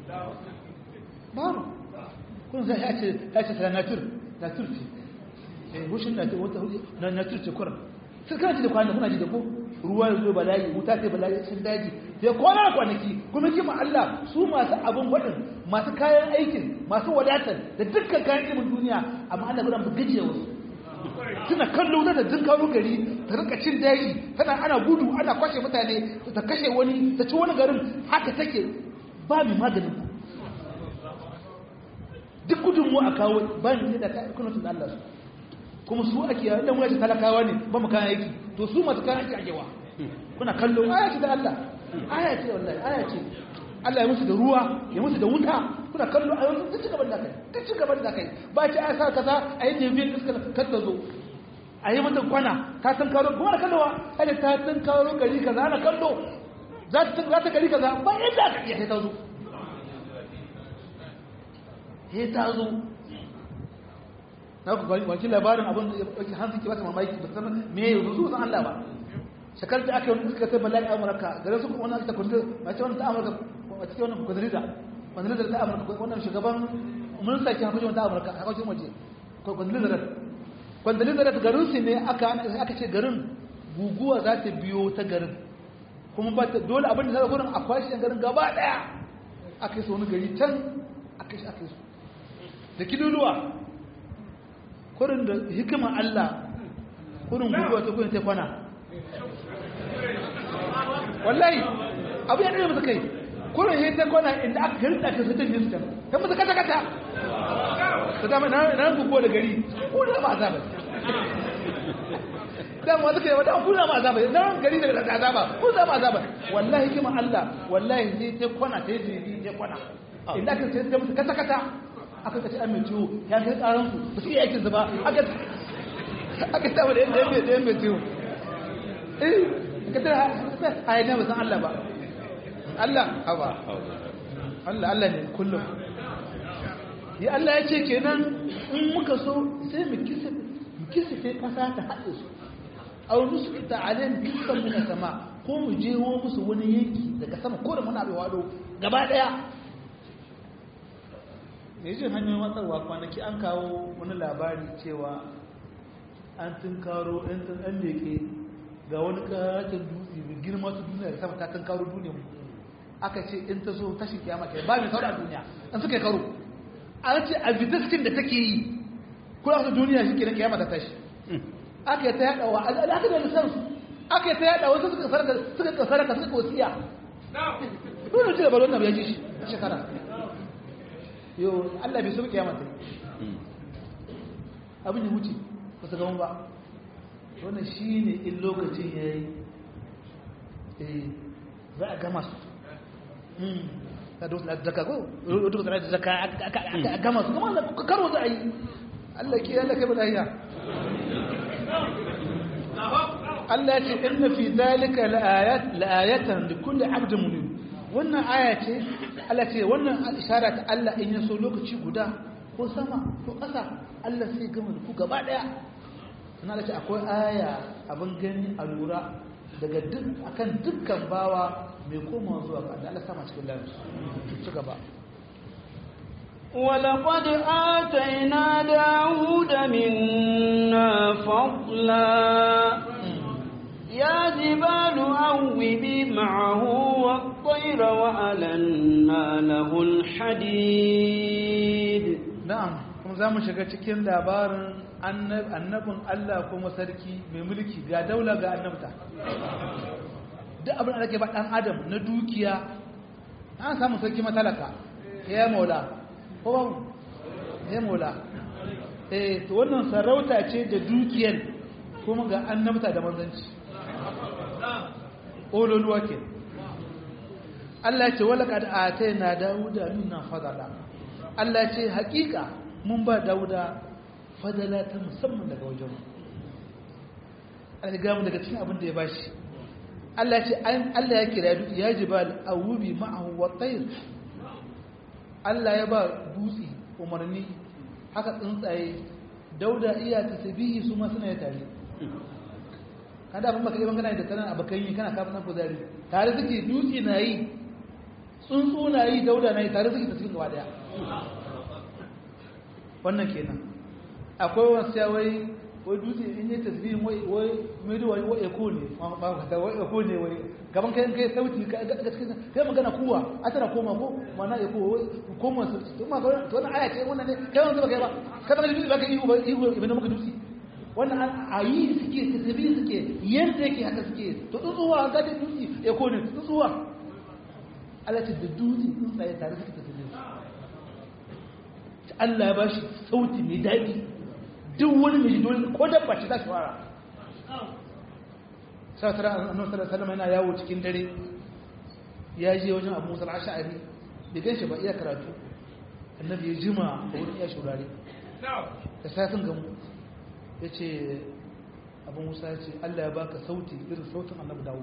babu kun zai ya ce ya ce sana natur natur ce bushin na na na turce kuran sai kana ji da kwana kuna ji da ko ruwa ya zo bala'i wuta sai bala'i sun daji sai kwana kwanaki kuma kima Allah su masu abun wadin masu kayan aikin masu wadatar da dukkan kayan ilimin duniya amma Allah gudan ba gajiya wasu suna kallo na da dun kawo gari ta rika cin daji tana ana gudu ana kwashe mutane ta kashe wani ta ci wani garin haka take ba mai maganin duk gudunmu a kawo ba ni da ta kuna tun Allah su kuma su ake yawon dan wani talakawa ne ba mu kayan aiki to su masu kayan aiki akewa kuna kallo aya ce da Allah aya ce wallahi aya ce Allah ya musu da ruwa ya musu da wuta kuna kallo a yanzu duk gaban da kai duk gaban da kai ba ce aya sa kaza a yi jirgin iska kar ta zo a yi mata kwana ta san karo kuma da kallowa ai ta san karo gari kaza ana kallo za ta za ta gari kaza ba yadda aka iya sai ta zo sai ta zo na ku kwanci labarin abin da ya hansu ke bata mamaki ba san me ya zo san Allah ba shakar da aka yi wani suka sai bala'i amurka gare su wani aka kundu a ce wani ta amurka a cikin wannan kudurida kudurida ta amurka wannan shugaban mun saki hakuncin wata amurka hakuncin waje kwandalizarat kwandalizarat garin su ne aka ce garin guguwa za ta biyo ta garin kuma ba ta dole abin da zai gurin a kwashe garin gaba daya aka yi su wani gari can aka yi aka yi su da kiluluwa kurin da hikimar Allah kurin guguwa ta kuyin ta kwana wallahi abu ya ɗaya masa kai kurin yi ta kwana inda aka hirta ka su tafi su can ta masa kata kata ta dama na guguwa da gari kuna ma azaba dan wata kai wata kuna ma azaba na gari da da azaba kun zama azaba wallahi hikimar Allah wallahi sai ta kwana ta yi ta kwana inda aka sai ta masa kata kata aka kaci an mai ciwo ya kai tsaron su ba su iya aikin su ba aka aka saba da yadda yadda yadda mai ciwo eh ka tara a yi ba san Allah ba Allah haba Allah Allah ne kullum ya Allah ya ce kenan in muka so sai mu kisa mu kisa sai kasa ta haɗe su aw nusqita alaihim kisan min sama ko mu jeho musu wani yanki daga sama ko da muna bai wado gaba daya mai jin hanyoyin watsarwa kwanaki an kawo wani labari cewa an tun karo ɗan tun ɗan leke ga wani ƙaton dutse mai girma su duniya da sama ta tun karo duniya mu aka ce in ta zo tashin kiyama kai ba mai saura a duniya an suka yi karo an ce a bitaskin da take yi kula su duniya shi kenan kiyama ta tashi aka yi ta yaɗa wa al'aka da lissansu aka yi ta yaɗa wasu suka sarka suka kasarka suka wasiya dole ce da balon na ya ji shi shekara yau Allah bai so kiyama ta abin ya wuce ba su gama ba wannan shi ne in lokacin ya yi za a gama su ta dosu na zaka ko duka tsara da zaka a gama su gama da karo za a yi Allah ke Allah ke bada hiya Allah ce inna fi zalika la'ayatan da kulli abdin munib wannan aya ce Allah ce wannan ishara ta Allah in yaso lokaci guda ko sama ko ƙasa Allah sai gama da ku gaba ɗaya na da ce akwai aya abin gani a lura daga duk akan dukkan bawa mai komawa zuwa ga Allah sama cikin lafiya ci gaba ولقد آتينا داود منا فضلا يا جبال أوبي معه والطير وألنا له الحديد na'am kuma za mu shiga cikin labarin annabin Allah kuma sarki mai mulki ga daula ga annabta duk abin da ake ba ɗan adam na dukiya an samu sarki matalaka ya maula ko ba ya maula eh to wannan sarauta ce da dukiyar kuma ga annabta da manzanci ololuwa ke Allah ce wala kad atayna dauda minna fadala Allah ce hakika mun ba dauda fadala ta musamman daga wajen Allah ga mu daga cikin abin da ya bashi Allah ce Allah ya kira ya jibal awubi ma'ahu wa tayr Allah ya ba dutse umarni haka tsuntsaye dauda iya tasbihi su ma suna ya tare kada abin baka yi kana da kana abakan yi kana kafin nan kuzari tare suke dutse na yi tsuntsu na yi dauda na yi tare suke tasbihin gaba daya wannan kenan akwai wasu ya wai wai dutse in yi tasbihin wai wai mai da wai wai eko ne ba ka wai eko ne wai gaban kai kai sauti ka ga cikin kai magana kuwa a tana koma ko mana eko wai koma su to ma ga to wannan aya ce wannan ne kai wannan ba kai ba kai ba dutse ba ka ihu ba ihu ibn muka dutse wannan ayi suke tasbihin suke yanda yake haka suke to tsuwa ga da dutse eko ne tsuwa Allah ce da dutse tsuntsaye tare suke tasbihin Allah ya bashi sauti mai daɗi duk wani mai dole ko dabba ce za shi fara sai tara annabi sallallahu alaihi yana yawo cikin dare ya je wajen Abu Musa al-Ash'ari bai ganshi ba iya karatu annabi ya jima a wurin iya shurare da safin gamu yace Abu Musa ya ce Allah ya baka sauti irin sautin annabi Dawud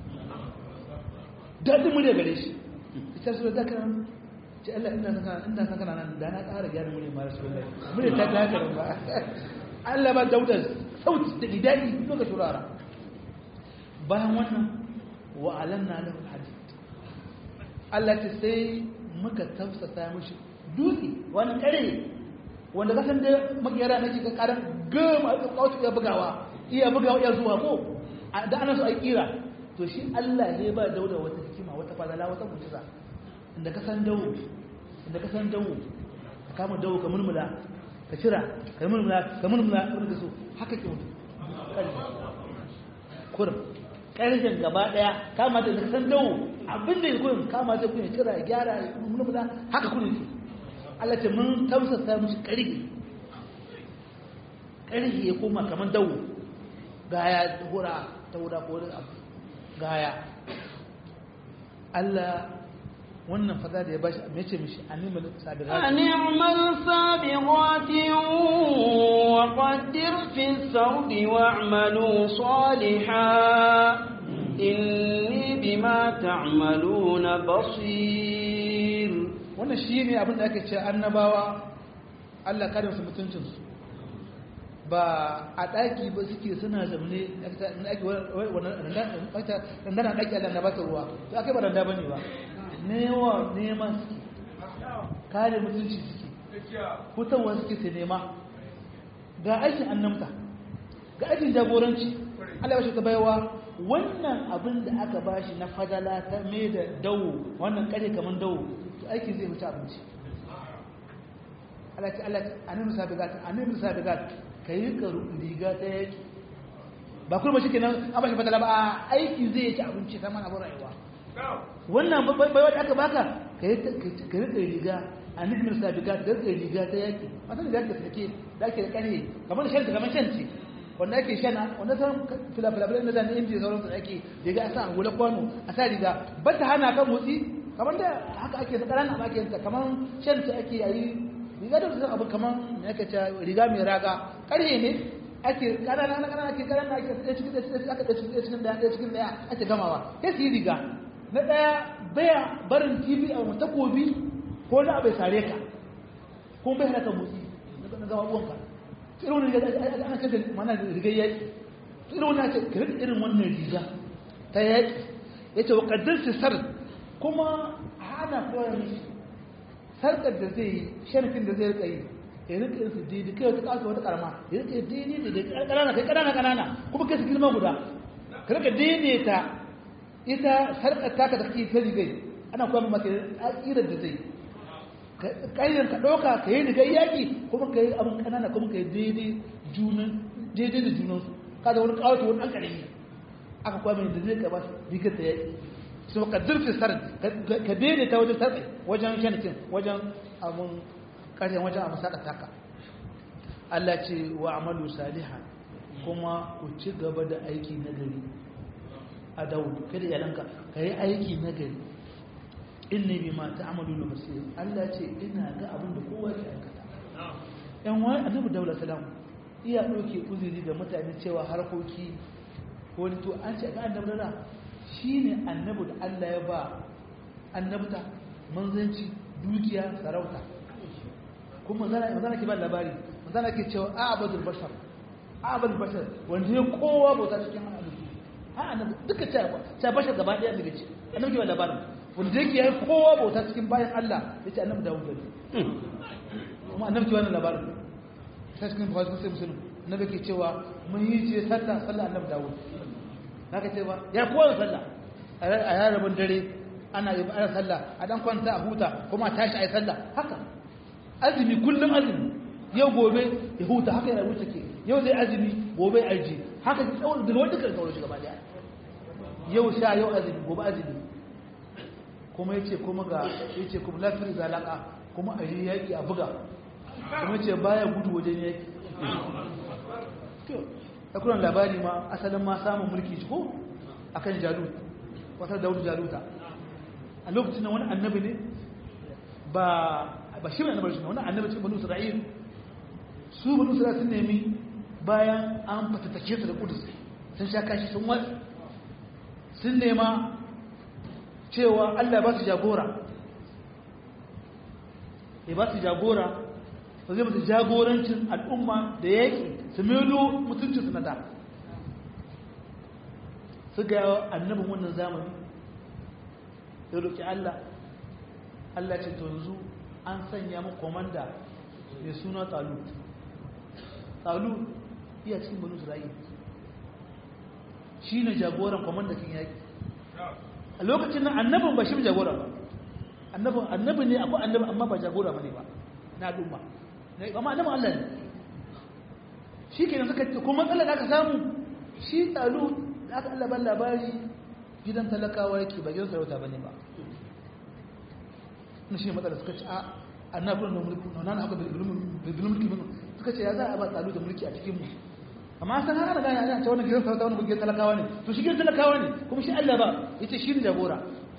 dadin mu da gare shi ita su da kan ce Allah ina saka ina saka nan da na ƙara gyara mure ma rasulullahi mure ta ta haka ba Allah ba dauda sauti da didai duka shurara bayan wannan wa alanna lahu hadid Allah ta sai muka tafsasa mishi dutse wani kare wanda ka san da makiyara na cikin karan gama a kawo iya bugawa iya bugawa iya zuwa ko da ana so a kira to shi Allah ne ba dauda wata hikima wata fadala wata mujiza inda ka san dawo inda ka san dawo ka kama dawo ka murmula ka cira ka murmula ka murmula wanda ka so haka ke mutu kurum ƙarshen gaba ɗaya kama da ka san dawo abin da ya kurin kama da kun cira ya gyara ya murmula haka kurin ke Allah ce mun tausasa musu ƙarfi ƙarfi ya koma kamar dawo gaya hura ta hura ko wani abu gaya Allah wannan fada da ya bashi a mece mishi a neman sabirat أن اعمل سابغات وقدر في السرد واعملوا صالحا إني بما تعملون بصير wannan shi ne abin da ake ce annabawa Allah kada su mutuncinsu ba a ɗaki ba suke suna zamne na ake randana ɗaki Allah na ba ta ruwa to aka yi ba randa ba ne ba newa neman suke kare mutunci suke hutawa suke su nema ga aikin annamta ga aikin jagoranci Allah ya ta baiwa wannan abin da aka bashi na fadala ta mai da dawo wannan kare kamar dawo to aiki zai wuce abinci Allah ce Allah annabi sabigat annabi sabigat kai ka riga ta yaki ba kuma shi kenan an bashi fadala ba aiki zai ci abinci ta mana abin rayuwa wannan bai wanda aka baka ka rika riga annabi sabigat da rika riga ta yaki masan da ka sake da ake da kare kamar shan kamar shan ce wanda ake shana wanda san filafilafilai na zane inji sauran su ake riga a sa a gula kwano a sa riga ba ta hana kan motsi kamar da haka ake da ƙaranan ake yanta kamar shan ta ake yayi riga da su abu kamar ne ake ce riga mai raga ƙarhe ne ake ƙanana na ƙanana ake ƙanana ake ɗaya cikin ɗaya aka ɗaya cikin ɗaya cikin ɗaya cikin ɗaya ake gamawa sai su yi riga na ɗaya baya barin tv a wani takobi ko na abai sare ka ko bai hana ka motsi na gama uwanka irin wannan riga ana kanta mana rigar yaƙi irin wannan ce ka rika irin wannan riga ta yaƙi ya ce wa ƙaddar sar kuma hana koyar mishi sarkar da zai yi sharfin da zai rika yi ya rika yin su daidai kai wata ƙasa wata ƙarama ya rika daidai da ƙanana kai ƙanana ƙanana kuma kai su girma guda ka rika daidaita ita sarkar taka da kake ta rigai ana koyar maka ƙirar da zai ƙayyar ka ɗauka ka yi rigar yaƙi kuma ka yi abin ƙanana kuma ka yi daidai daidai da junansu ka da wani ƙawata wani ɗan ƙarami aka kwa mai da zai ka ba rigar ta yaƙi su ka zurfi sar ka daidai ta wajen sarƙi wajen shanikin wajen abin ƙaryan wajen abin saƙa taka Allah ce wa amalu salihan kuma ku ci gaba da aiki na gari a dawudu kada yalanka ka yi aiki na gari inni bima ta'maluna basir Allah ce ina ga abin da kowa ke aikata yan wani annabi daula salam iya doke uzuri da mutane cewa harkoki wani to an ce ga annabi da shine annabi da Allah ya ba annabta manzanci dukiya sarauta kuma manzana manzana ke ba labari manzana ke cewa a'badul bashar a'badul bashar wanda ya kowa bauta cikin halittu ha annabi duka ta bashar gaba daya daga ce annabi ke ba labarin wanda yake yi kowa bauta cikin bayan Allah ya ce annabi Dawud ne kuma annabi ke wannan labarin sai cikin bukhari sai muslim annabi ke cewa mun yi ce sallah sallah annabi Dawud haka ce ba ya kowa sallah a yarabin dare ana yi ana sallah a dan kwanta a huta kuma tashi ayi sallah haka azumi kullum azumi yau gobe ya huta haka yana wuce ke yau zai azumi gobe aji haka tsawon da wanda kan tsawon shi gaba daya yau sha yau azumi gobe azumi kuma ya ce kuma ga ya ce kuma lafiyar zalaka kuma a yi yaƙi a buga kuma ce baya gudu wajen yaƙi ta kuran labari ma asalin ma samun mulki shi ko a kan jalut wata daudu jaluta a lokacin da wani annabi ne ba ba shi mai annabar shi wani annabi cikin banu isra'il su banu isra'il sun nemi bayan an fatattake su da kudus sun sha kashi sun wasu sun nema cewa Allah ba su jagora ya ba su jagora ba zai musu jagorancin al'umma da yaƙi su melo mutuncinsu na da su ga annabin wannan zamani ya roƙi Allah Allah ce to yanzu an sanya mu komanda mai suna talut talut iya cikin banu isra'il shi ne jagoran kwamandakin yaƙi a lokacin nan annabin ba shi jagora ba annabi ne akwai annabi amma ba jagora ba ne ba na al'umma amma annabin Allah ne shi ke nan suka ce kuma matsalar da aka samu shi talu da aka Allah ban labari gidan talakawa yake ba gidan sarauta ba ne ba na shi ne matsalar suka ce a annabin da mulki na nan haka bilbil mulki suka ce ya za a ba talu da mulki a cikin mu amma san har gane ana ta wannan gidan sarauta wannan gidan talakawa ne to shi gidan talakawa ne kuma shi Allah ba yace shi ne jagora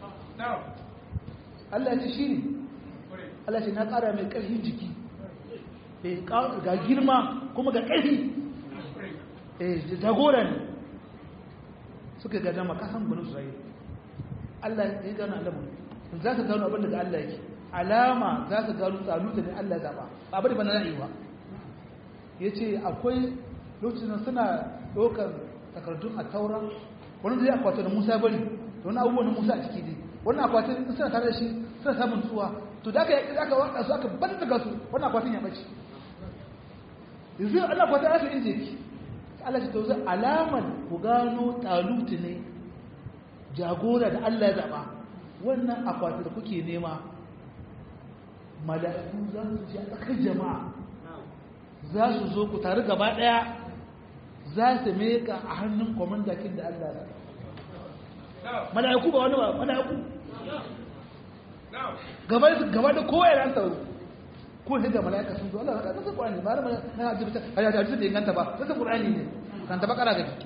Allah ya ce shi ne Allah ce na ƙara mai ƙarfin jiki ga girma kuma ga ƙarfi jagora ne suka ga dama kasan banu Isra'il Allah ya gano Allah za ka gano abin daga Allah yake alama za ka gano tsaluta ne Allah zaɓa ba bari ba na ra'ayi ya ce akwai lokacin suna ɗaukar takardun a taura wani zai akwata da musa bari da wani abubuwan musa a ciki dai wani akwatin suna tare da shi suna samun tsuwa to da aka yi aka waka su aka ban daga su wani akwatin ya bace yanzu ana akwatin aka inje ki Allah ce to zai alamar ku gano talutu ne jagora da Allah ya zaba wannan akwatin da kuke nema mala'iku za su ji a tsakar jama'a za su zo ku tare gaba daya za su meka a hannun kwamandakin da Allah ya mala'iku ba wani ba mala'iku gaba da gaba da kowa yana tsaro ko sai da mala'ika sun zo Allah ka san Qur'ani ba na na ajibta ya da ajibta inganta ba sai Qur'ani ne kan ta bakara gaji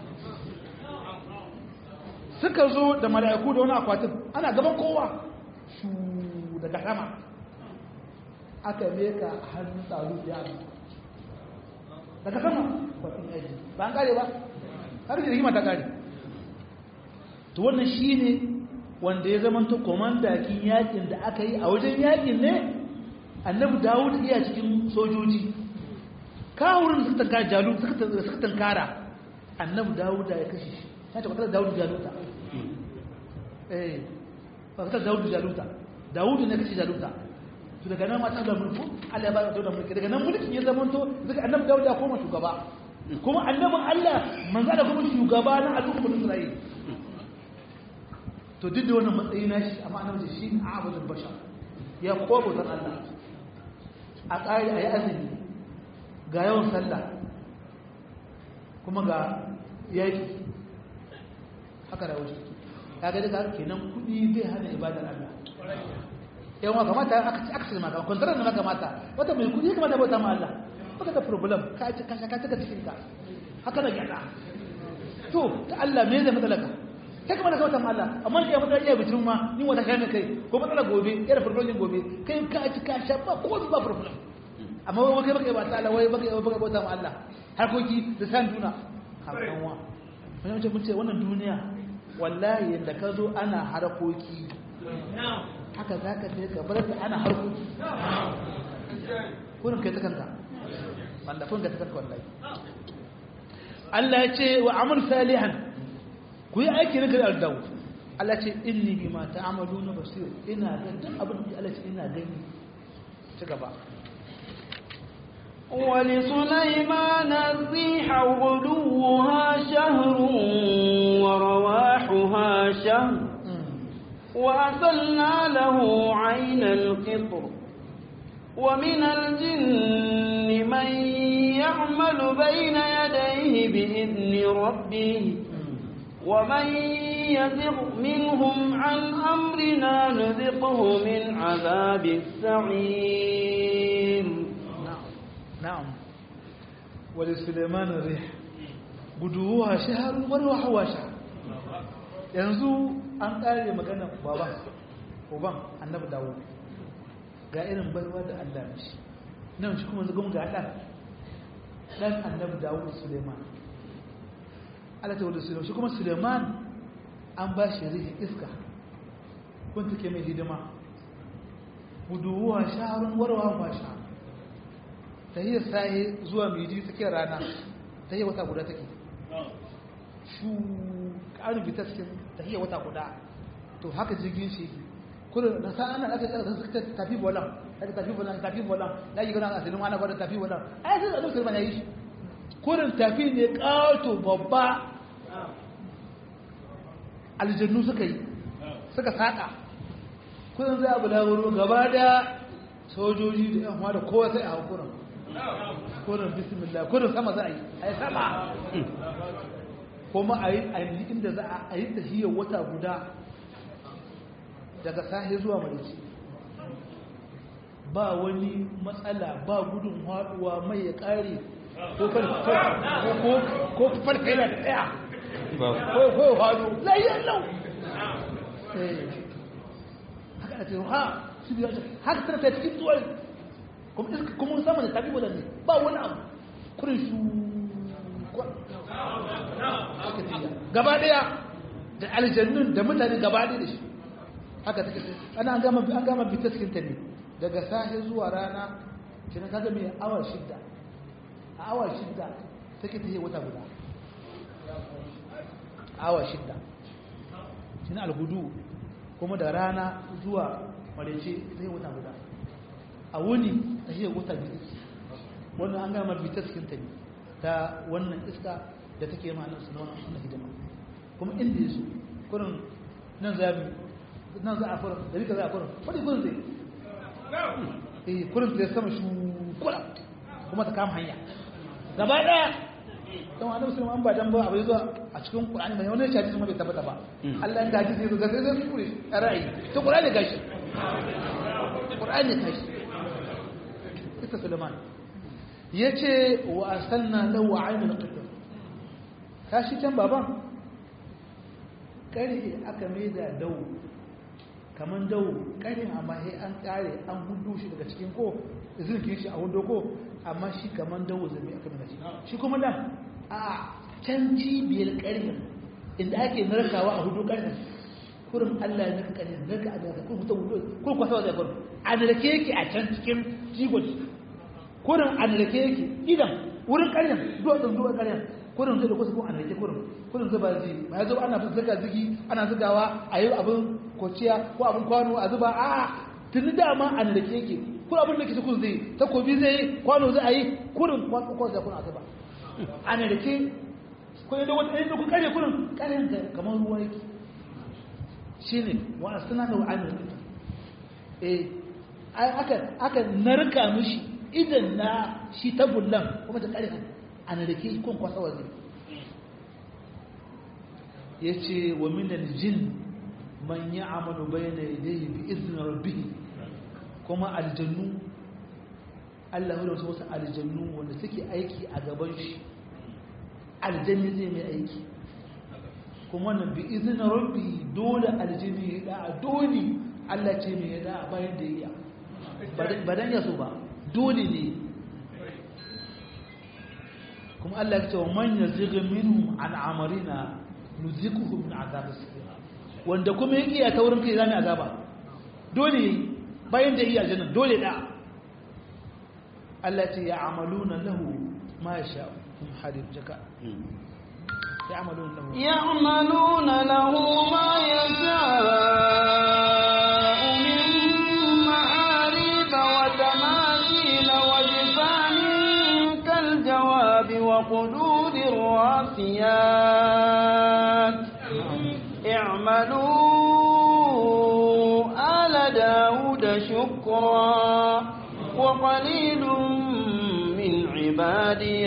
suka zo da mala'iku da wani akwatin ana gaban kowa shu daga sama aka meka a hannun tsaro ya daga sama kwatin yaji ba an kare ba har da rigima ta kare to wannan shine wanda ya zama to komandakin yakin da aka yi a wajen yakin ne annabi dawud iya cikin sojoji kawurin suka tankara jalu suka tankara annabi dawud ya kashe shi ya ce kwatar dawud jaluta eh kwatar dawud jaluta dawud ne kashe jaluta to daga nan mata da mulku Allah ya ba da mulki daga nan mulkin ya zama to daga annabi dawud ya koma shugaba kuma annabin Allah manzo da kuma shugaba na al'ummar Isra'ila to duk da wannan matsayi na shi amma annabi shi ne abudul bashar ya kobo zan Allah a ƙari a yi azumi ga yawan sallah kuma ga yaki haka da wuce ya ga daga kenan kudi bai hana ibadar Allah yawan kamata aka ce maka kwantarar da maka mata wata mai kudi kamata bauta ma Allah baka da problem ka ci ka shaka taka cikin ka haka da gyada to ta Allah me zai matsalaka kai kuma da kawata ma Allah amma ya matsala iya bitin ma ni wata kai kai ko matsala gobe yana problem din gobe kai ka ci ka sha ba ko ba problem amma wai kai baka yi ba ta Allah wai baka baka bauta ma Allah harkoki da san duna hakan wa wannan ce mun ce wannan duniya wallahi yanda ka zo ana harkoki haka zaka je ka bar da ana harkoki kurin kai ta kanka wanda kun ga ta kanka wallahi Allah ya ce wa amal salihan ku yi aiki na gari al-dawud Allah ce inni bima ta'maluna basir ina ga duk abin da Allah ce ina gani ci gaba ولسليمان الريح غدوها شهر ورواحها شهر وأسلنا له عين القطر ومن الجن من يعمل بين يديه بإذن ربه ومن يزغ منهم عن أمرنا نذقه من عذاب السعير نعم ولسليمان الريح guduwa shaharun warwahawa shahar yanzu an kare magana baban uban annabi dawo ga irin baiwa da Allah mishi nan shi kuma zugun ga dan dan annabi dawo suleiman Allah ta wadda suleiman shi kuma suleiman an ba shi rihi iska kun take mai hidima guduwa shaharun warwahawa shahar ta yi saye zuwa miji tsakiyar rana ta yi wata guda take shu ƙarin bita cikin ta yi wata guda to haka jirgin shi kullum na sa ana aka tsara suka tafi bolan aka tafi bolan tafi bolan na yi gana a sinin ana gwada tafi bolan ai sai da sulman yayi shi kullum tafi ne kato babba aljannu suka yi suka saka kullum zai abu da wuro gaba da sojoji da yan da kowa sai a hakuran kullum bismillah kullum sama za a yi a yi sama kuma a yi inda za a yi tahiyar wata guda daga sahi zuwa marici ba wani matsala ba gudun haɗuwa mai ya ƙare ko farka yana da ɗaya ko ya haɗu layyar lau haka da ha su biya haka tana ta cikin tuwai kuma sama da tafi wadanda ba wani abu kurin su gaba ɗaya da aljannun da mutane gaba ɗaya da shi haka take ana an gama an gama bitaskin ta ne daga safe zuwa rana kina kaga mai awa shidda a awa shidda take ta yi wata guda awa shidda kina algudu kuma da rana zuwa marece ta yi wata guda a wuni ta yi wata biyu wannan an gama bitaskin ta ne ta wannan iska da take ma nan sunan wannan hidima kuma inda yaso kurin nan zabi nan za a kurin da rika za a kurin wani kurin zai eh kurin zai sama shi kula kuma ta kama hanya gaba daya don annabi sallallahu an ba dan ba abai zuwa a cikin qur'ani bai wani shaji kuma bai tabbata ba Allah ya gaji sai ga sai sai kure ra'ayi to qur'ani gashi qur'ani gashi ita Sulaiman yace wa arsalna lahu aynul qitr kashi can baban ƙarfe aka mai da dawo kamar dawo ƙarfin amma sai an ƙare an hudu shi daga cikin ko zirkin shi a hudu ko amma shi kamar dawo zai aka mai shi shi kuma nan a can cibiyar ƙarfin inda ake narkawa a hudu ƙarfin kurin allah ya narka ƙarfin narka a narka kurin mutum hudu kurin kwasa zai kurin a narke yake a can cikin jigon kurin a narke yake idan wurin ƙarfin duwatsun duwatsun ƙarfin kurin zai da kusa kuma a narke kurin kurin zuba ji ba ya zo ana zuga zigi ana zugawa a yi abin kociya ko abin kwano a zuba a tuni dama a narke yake kurin abin da ke kun zai takobi zai yi kwano zai a yi kurin kwano zai kuna zuba a narke ko yadda wata yadda kun kare kurin karen kamar ruwa yake shi ne wa suna da wa'anin eh aka narka mishi idan na shi tabullan kuma ta kare a narke kun kwasa wa zai ya ce wa minal jin man ya amalu bayyana idai bi izinin rabbihi kuma aljannu Allah da wasu aljannu wanda suke aiki a gaban shi aljanni zai mai aiki kuma wannan bi izinin rabbi dole aljanni ya da'a dole Allah ce mai ya da'a bayan da ya ba dan ya so ba dole ne kuma Allah ya ce wa man yazigh minhum an amarina nuzikuhu min azab as-sir wanda kuma yake ya taurin kai zamu azaba dole bayan da iya aljanna dole da Allah ce ya amaluna lahu ma yasha kum hadith jaka يعملون له يعملون له ما يشاء من معارف وتماثيل وجفان كالجواب وقدور الراسيات اعملوا آل داود شكرا وقليل من عبادي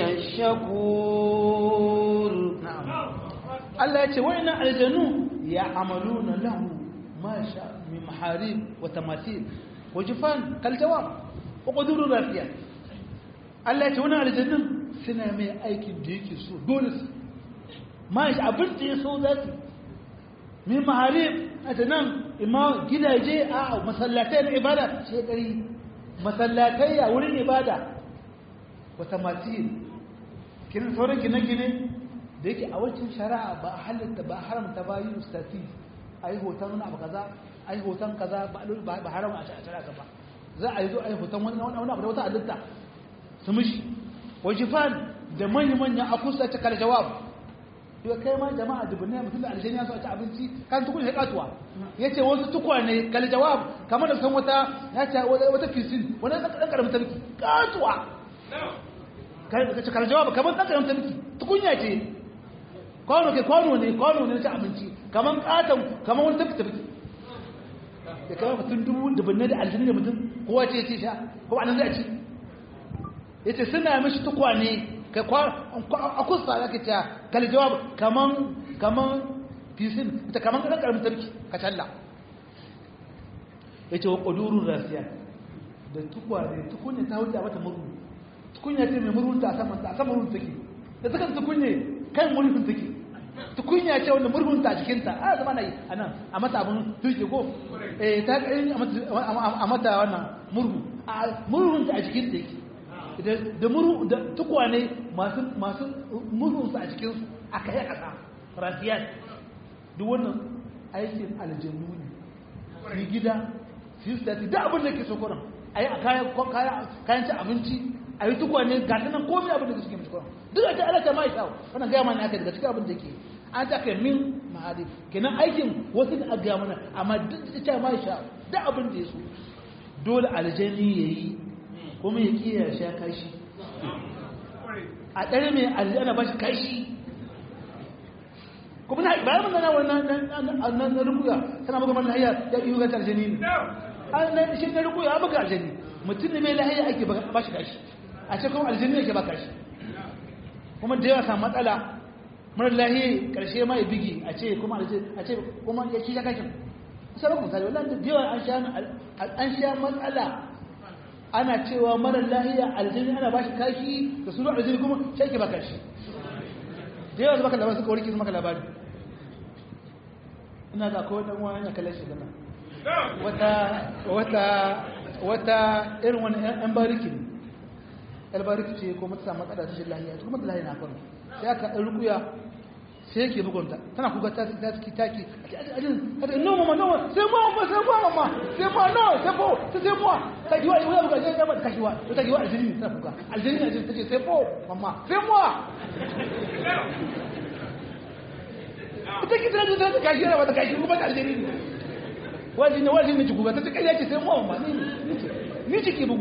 الشكور Allah ya ce wa'annan aljanu ya amaluna lahu ma sha min maharib wa tamathil wa jifan kal jawab wa quduru rafiya Allah ya ce wannan aljanun suna mai aikin da yake so dole su ma shi abin da ya so za su min maharib a ta nan imma gidaje a masallatai na ibada shekari masallatai a wurin ibada wa tamathil kin sauran gine-gine da yake a wancan shari'a ba a halitta ba haramta ba yi ustati a yi hoton wani abu kaza a yi hoton kaza ba haram a shari'a ba za a yi zo a yi hoton wani abu da wata halitta su mishi wajifan da manya-manya a kusa ta kala jawab yau kai ma jama'a dubunai mutum da aljani ya so a ci abinci kan tukun ya katuwa ya ce wasu tukwane kal jawab kamar da san wata ya ce wata fisin wani ɗan ƙaramin tarki katuwa kal jawab kamar ɗan ƙaramin tarki tukunya ce kwano ke kwano ne kwano ne na ci abinci kamar katon kamar wani tafi tafi da kamar mutum dubu dubunai da aljani da mutum kowa ce ce sha ko anan zai ci ya ce suna mishi tukwane a kusa ya ke cewa kal jawab kaman kaman fisin ita kaman ƙarar ƙaramin tarki ka challa ya ce wa ƙudurun rasiya da tukwane tukunya ta wuce a mata murhu tukunya ce mai murhun ta a saman ta a saman murhun take da suka tukunye kan murhun take tukunya ce wanda murhun ta a jikinta a zama na yi a nan a mata abin turke ko eh ta ƙarin a mata wannan murhu a murhun ta a jikinta yake da muru da tukwane masu masu murhunsu a cikinsu a kai ƙasa rafiyat duk wannan aikin aljannu ne fi gida fi stati da abin da ke so kuran a yi a kayan ci abinci a yi tukwane ga ta nan komai abin da ke suke mace kuran duk da ta alata ma isa wannan gaya mana aka daga cikin abin da ke an ta kai min mahadi kenan aikin wasu da aka gaya mana amma duk da ta ma isa da abin da ya so dole aljani ya yi kuma ya kiyaye sha kashi a ɗare mai aljana ba shi kashi kuma na bayan mun gana wannan na rubuga tana maka mana hayya ya iya gata aljani ne an shi na rubuga ya maka aljani mutum ne mai lahiya ake ba shi kashi a ce kuma aljani yake ba kashi kuma da yawa samu matsala mara lahiya karshe ma ya bigi a ce kuma a ce kuma ya ci kashin sai ba misali wallahi da yawa an sha matsala ana cewa marar lahiya aljini ana ba shi kashi da suna aljini kuma shi ba kashi da yawa baka labari suka warke su maka labari ina ga kawai dan wani ya kalle shi gana wata wata wata irin wani yan bariki ne yan bariki ce ko mata samu matsala ta shi lahiya kuma da lahiya na faru sai aka ɗan rukuya sai yake bugunta tana kuka ta ta taki taki ajin hada no mama no sai mo mama sai mo mama sai mo no sai mo sai sai mo ta kiwa ya buga sai ba ta kiwa ta kiwa aljini ta kuka aljini ajin take sai mo mama sai mo ita ki tana da ta kashi ba ta kashi kuma ta aljini ne wajen ne wajen ne ki kuka ta kai yake sai mo mama ni ni ki bugu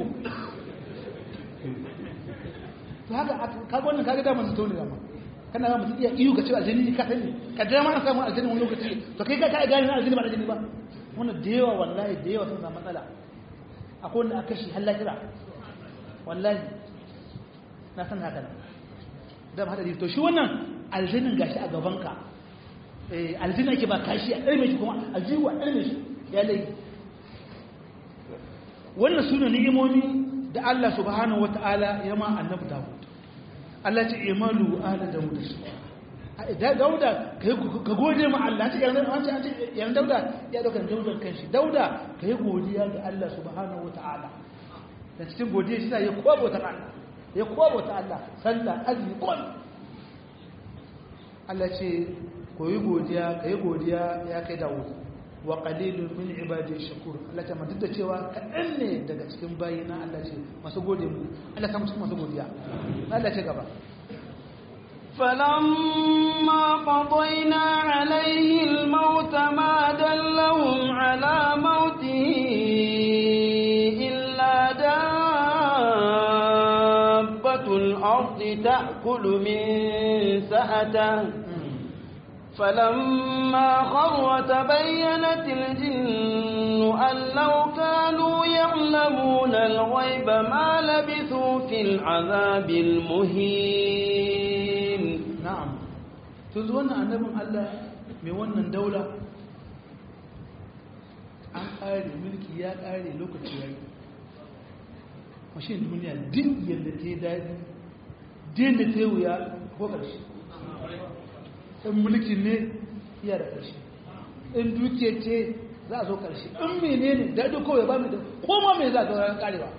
to haka kaga wannan kaga da mun tone da ma kana ba mutum iya iyo ka ce aljini ka sani ka da ma samu aljini wani lokaci to kai ka ka gane aljini ba aljini ba wannan da yawa wallahi da yawa sun samu matsala akwai wanda aka shi halla kira wallahi na san haka nan da ba hadari to shi wannan aljinin gashi a gaban ka eh aljini ake ba kashi a ɗarme shi kuma aljini wa ɗarme shi ya lai wannan sune ni'imomi da Allah subhanahu wata'ala ya ma annabi Dawud Allah ce imalu ala dauda da dauda ka gode ma Allah ce yanzu an ce an ce yanzu dauda ya dauka dauda kanshi dauda kai godiya ga Allah subhanahu wataala da cikin godiya shi ya kwabo ta Allah ya kwabo ta Allah sallah azumi kun Allah ce koyi godiya kai godiya ya kai Dawud wa qalilun min ibadi shakur Allah ta duk da cewa kaɗan ne daga cikin bayina Allah ce masu gode mu Allah ta cikin masu godiya Allah ce gaba فلما قضينا عليه الموت ما دلهم على موته إلا دابة الأرض تأكل من سأته فلما خر تبينت الجن أن لو كانوا يعلمون الغيب ما لبثوا في العذاب المهين نعم تزون annabin Allah mai wannan daula an ƙare mulki ya ƙare lokaci ya yi mashin duniya duk yadda ta yi daɗi din da ta yi wuya ko ƙarshe in mulki ne iya da ƙarshe in dukiya ce za a zo ƙarshe in mene ne daɗi kawai ba mai da koma mai za a zaura ƙarewa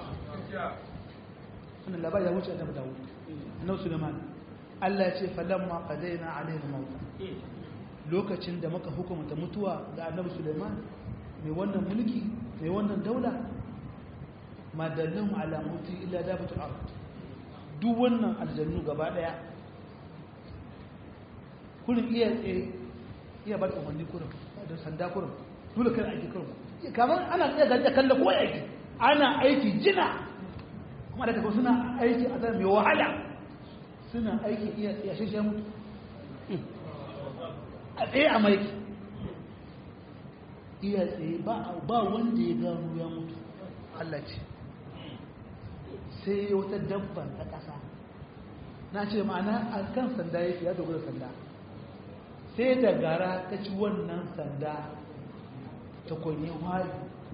wannan labari ya wuce a tabbata wuce annabi suleiman Allah ya ce falamma qadaina alaihi al-maut lokacin da muka hukumta mutuwa ga annabi suleiman mai wannan mulki mai wannan daula ma dallahum ala mauti illa dabatul ard duk wannan aljannu gaba daya kurin iya tsaye iya ba da umarni kurin da sanda kurin dole kan aiki kurin kamar ana iya gaji kalla ko aiki ana aiki jina kuma da kuma suna aiki a zama mai wahala suna aiki iya tsaye shi ya mutu a tsaye a maiki iya tsaye ba wanda ya gano ya mutu Allah ce sai wata dabban ta ƙasa na ce ma'ana a kan sanda yake ya dogara sanda sai da gara ta ci wannan sanda ta kwanye wari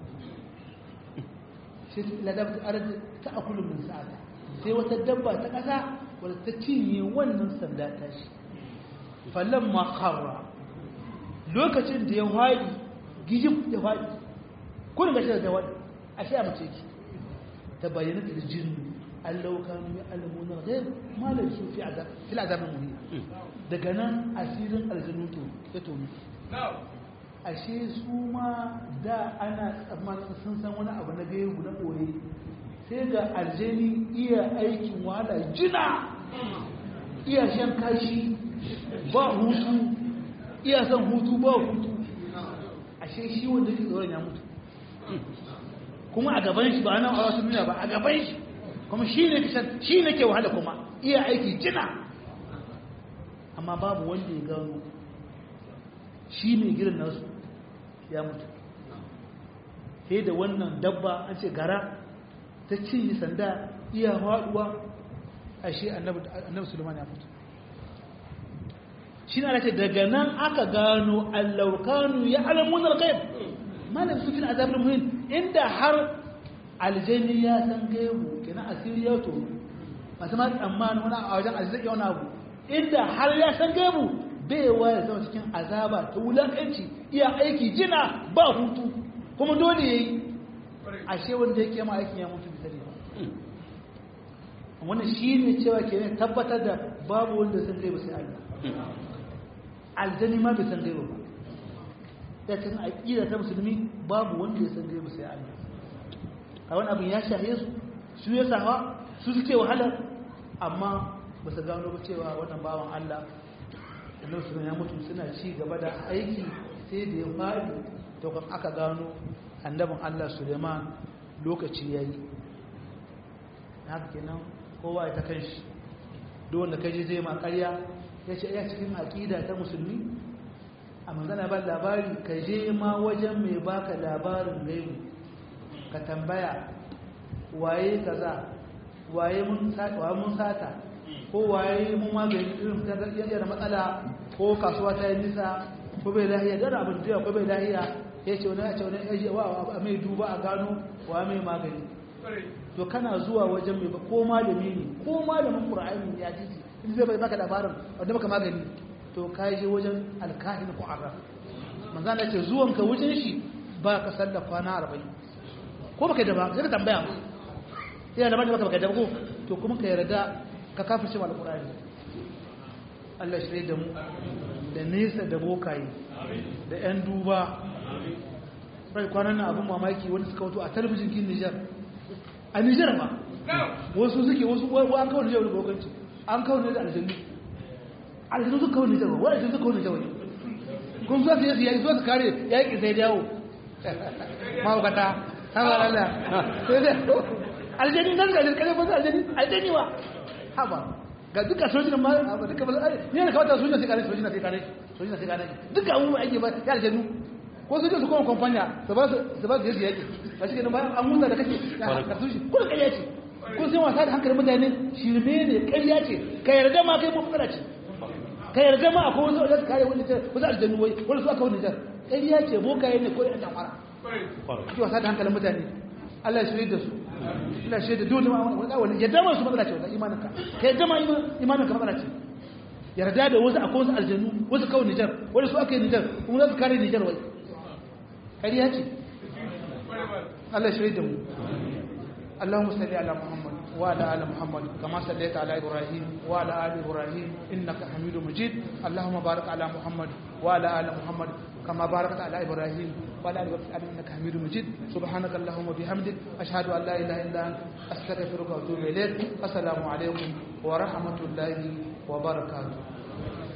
sai ladab ta arzi ta akulun min sa'ada sai wata dabba ta ƙasa wadda ta cinye wannan sanda ta shi fallon makarra lokacin da ya wari gijin ya wari kurin gashi da wari a shi a mace ki ta bayyana da jinnu allau kanu ya alamuna ghaib ma la su fi azab fil azab muhin daga nan asirin aljanu to ya to ashe su ma da ana tsammanin sun san wani abu na gaibu na ɓoye sai ga aljani iya aikin wahala jina iya shan kashi ba hutu iya son hutu ba hutu ashe shi wanda shi tsoron ya mutu kuma a gaban shi ba nan a wasu duniya ba a gaban shi kuma shi ne kishan shi ne ke wahala kuma iya aiki jina amma babu wanda ya gano shi ne gidan nasu ya mutu sai da wannan dabba an ce gara ta cinye sanda iya haɗuwa a shi annabi suleiman ya mutu shi na ce daga nan aka gano allaukanu ya alamunar gaib malam su fi azabin muhim inda har aljani ya san gaibu kenan asiri ya to masu ma tsammanin wani a wajen aljani wani abu inda har ya san gaibu bai wa ya zama cikin azaba ta wulakanci iya aiki jina ba hutu kuma dole ya yi ashe wanda yake ma aikin ya mutu bisa ne wannan shi ne cewa ke tabbatar da babu wanda san gaibu sai Allah aljani ma bai san gaibu ba ya cikin aƙida ta musulmi babu wanda ya san gaibu sai Allah a wani abin ya shahe su su ya sawa su suke wahalar amma ba su gano ba cewa wannan bawan Allah annabi su ya mutu suna ci gaba da aiki sai da ya faɗi to kan aka gano annabin Allah Suleiman lokaci yayi haka kenan kowa ya ta kanshi duk wanda kaje zai ma ƙarya ya ce ya cikin aƙida ta musulmi a manzana ba labari ka je ma wajen mai baka labarin gaibu ka tambaya waye kaza waye mun sata ko waye mun magani irin yadda matsala ko kasuwa ta yi nisa ko bai lahiya da abin da ko bai lahiya ya ce wani ya ce wani ya wa a mai duba a gano wa mai magani to kana zuwa wajen mai ba ko malami ne ko malamin qur'ani ya ji in zai bai baka labarin wanda baka magani to ka je wajen alkahin ko arraf manzo Allah ce zuwan ka wajen shi ba ka sallar kwana 40 ko baka da ba sai ka tambaya sai da baka baka da ko to kuma ka yarda ka kafirce wal qur'ani Allah shi da mu da nesa da bokaye da yan duba bai kwanan nan abin mamaki wani suka wato a talabijin kin Nijar a Nijar ma wasu suke wasu an kawo Nijar da bokanci an kawo Nijar da aljannu aljannu suka kawo Nijar wa aljannu suka kawo Nijar wani kun zo su yi yayi zo su kare yayi sai dawo mawukata haba Allah aljanni nan ga kare ba aljanni aljanni wa haba ga duka sojin ma ba duka ba ne ne kawata sojin sai kare sojin sai kare sojin sai kare duka abubuwa ake ba ya aljannu ko su je su kuma kwamfanya su ba su ba su yake yake ba shi kenan bayan an huta da kake ka sushi ko ƙarya ce ko sai wasa da hankalin mutane shirme ne ƙarya ce ka yarda ma kai mafukara ce ka yarda ma akwai wasu wajen kare wani wasu aljannu wai wani su aka wani jar ƙarya ce bokaye ne ko da ɗan fara ake wasa da hankalin mutane Allah ya shirye da su Allah shi da dole ma wani yadda ma su matsala ce wannan imanin ka ka yadda ma imanin ka matsala ce yarda da wasu akwai wasu aljannu wasu kawai Nijar wani su aka yi Nijar kuma za su kare Nijar wai ƙarya ce Allah shi da mu اللهم صل على محمد وعلى ال محمد كما صليت على ابراهيم وعلى ال ابراهيم انك حميد مجيد اللهم بارك على محمد وعلى ال محمد كما باركت على ابراهيم وعلى ال ابراهيم انك حميد مجيد سبحانك اللهم وبحمدك اشهد ان لا اله الا انت استغفرك واتوب اليك السلام عليكم ورحمه الله وبركاته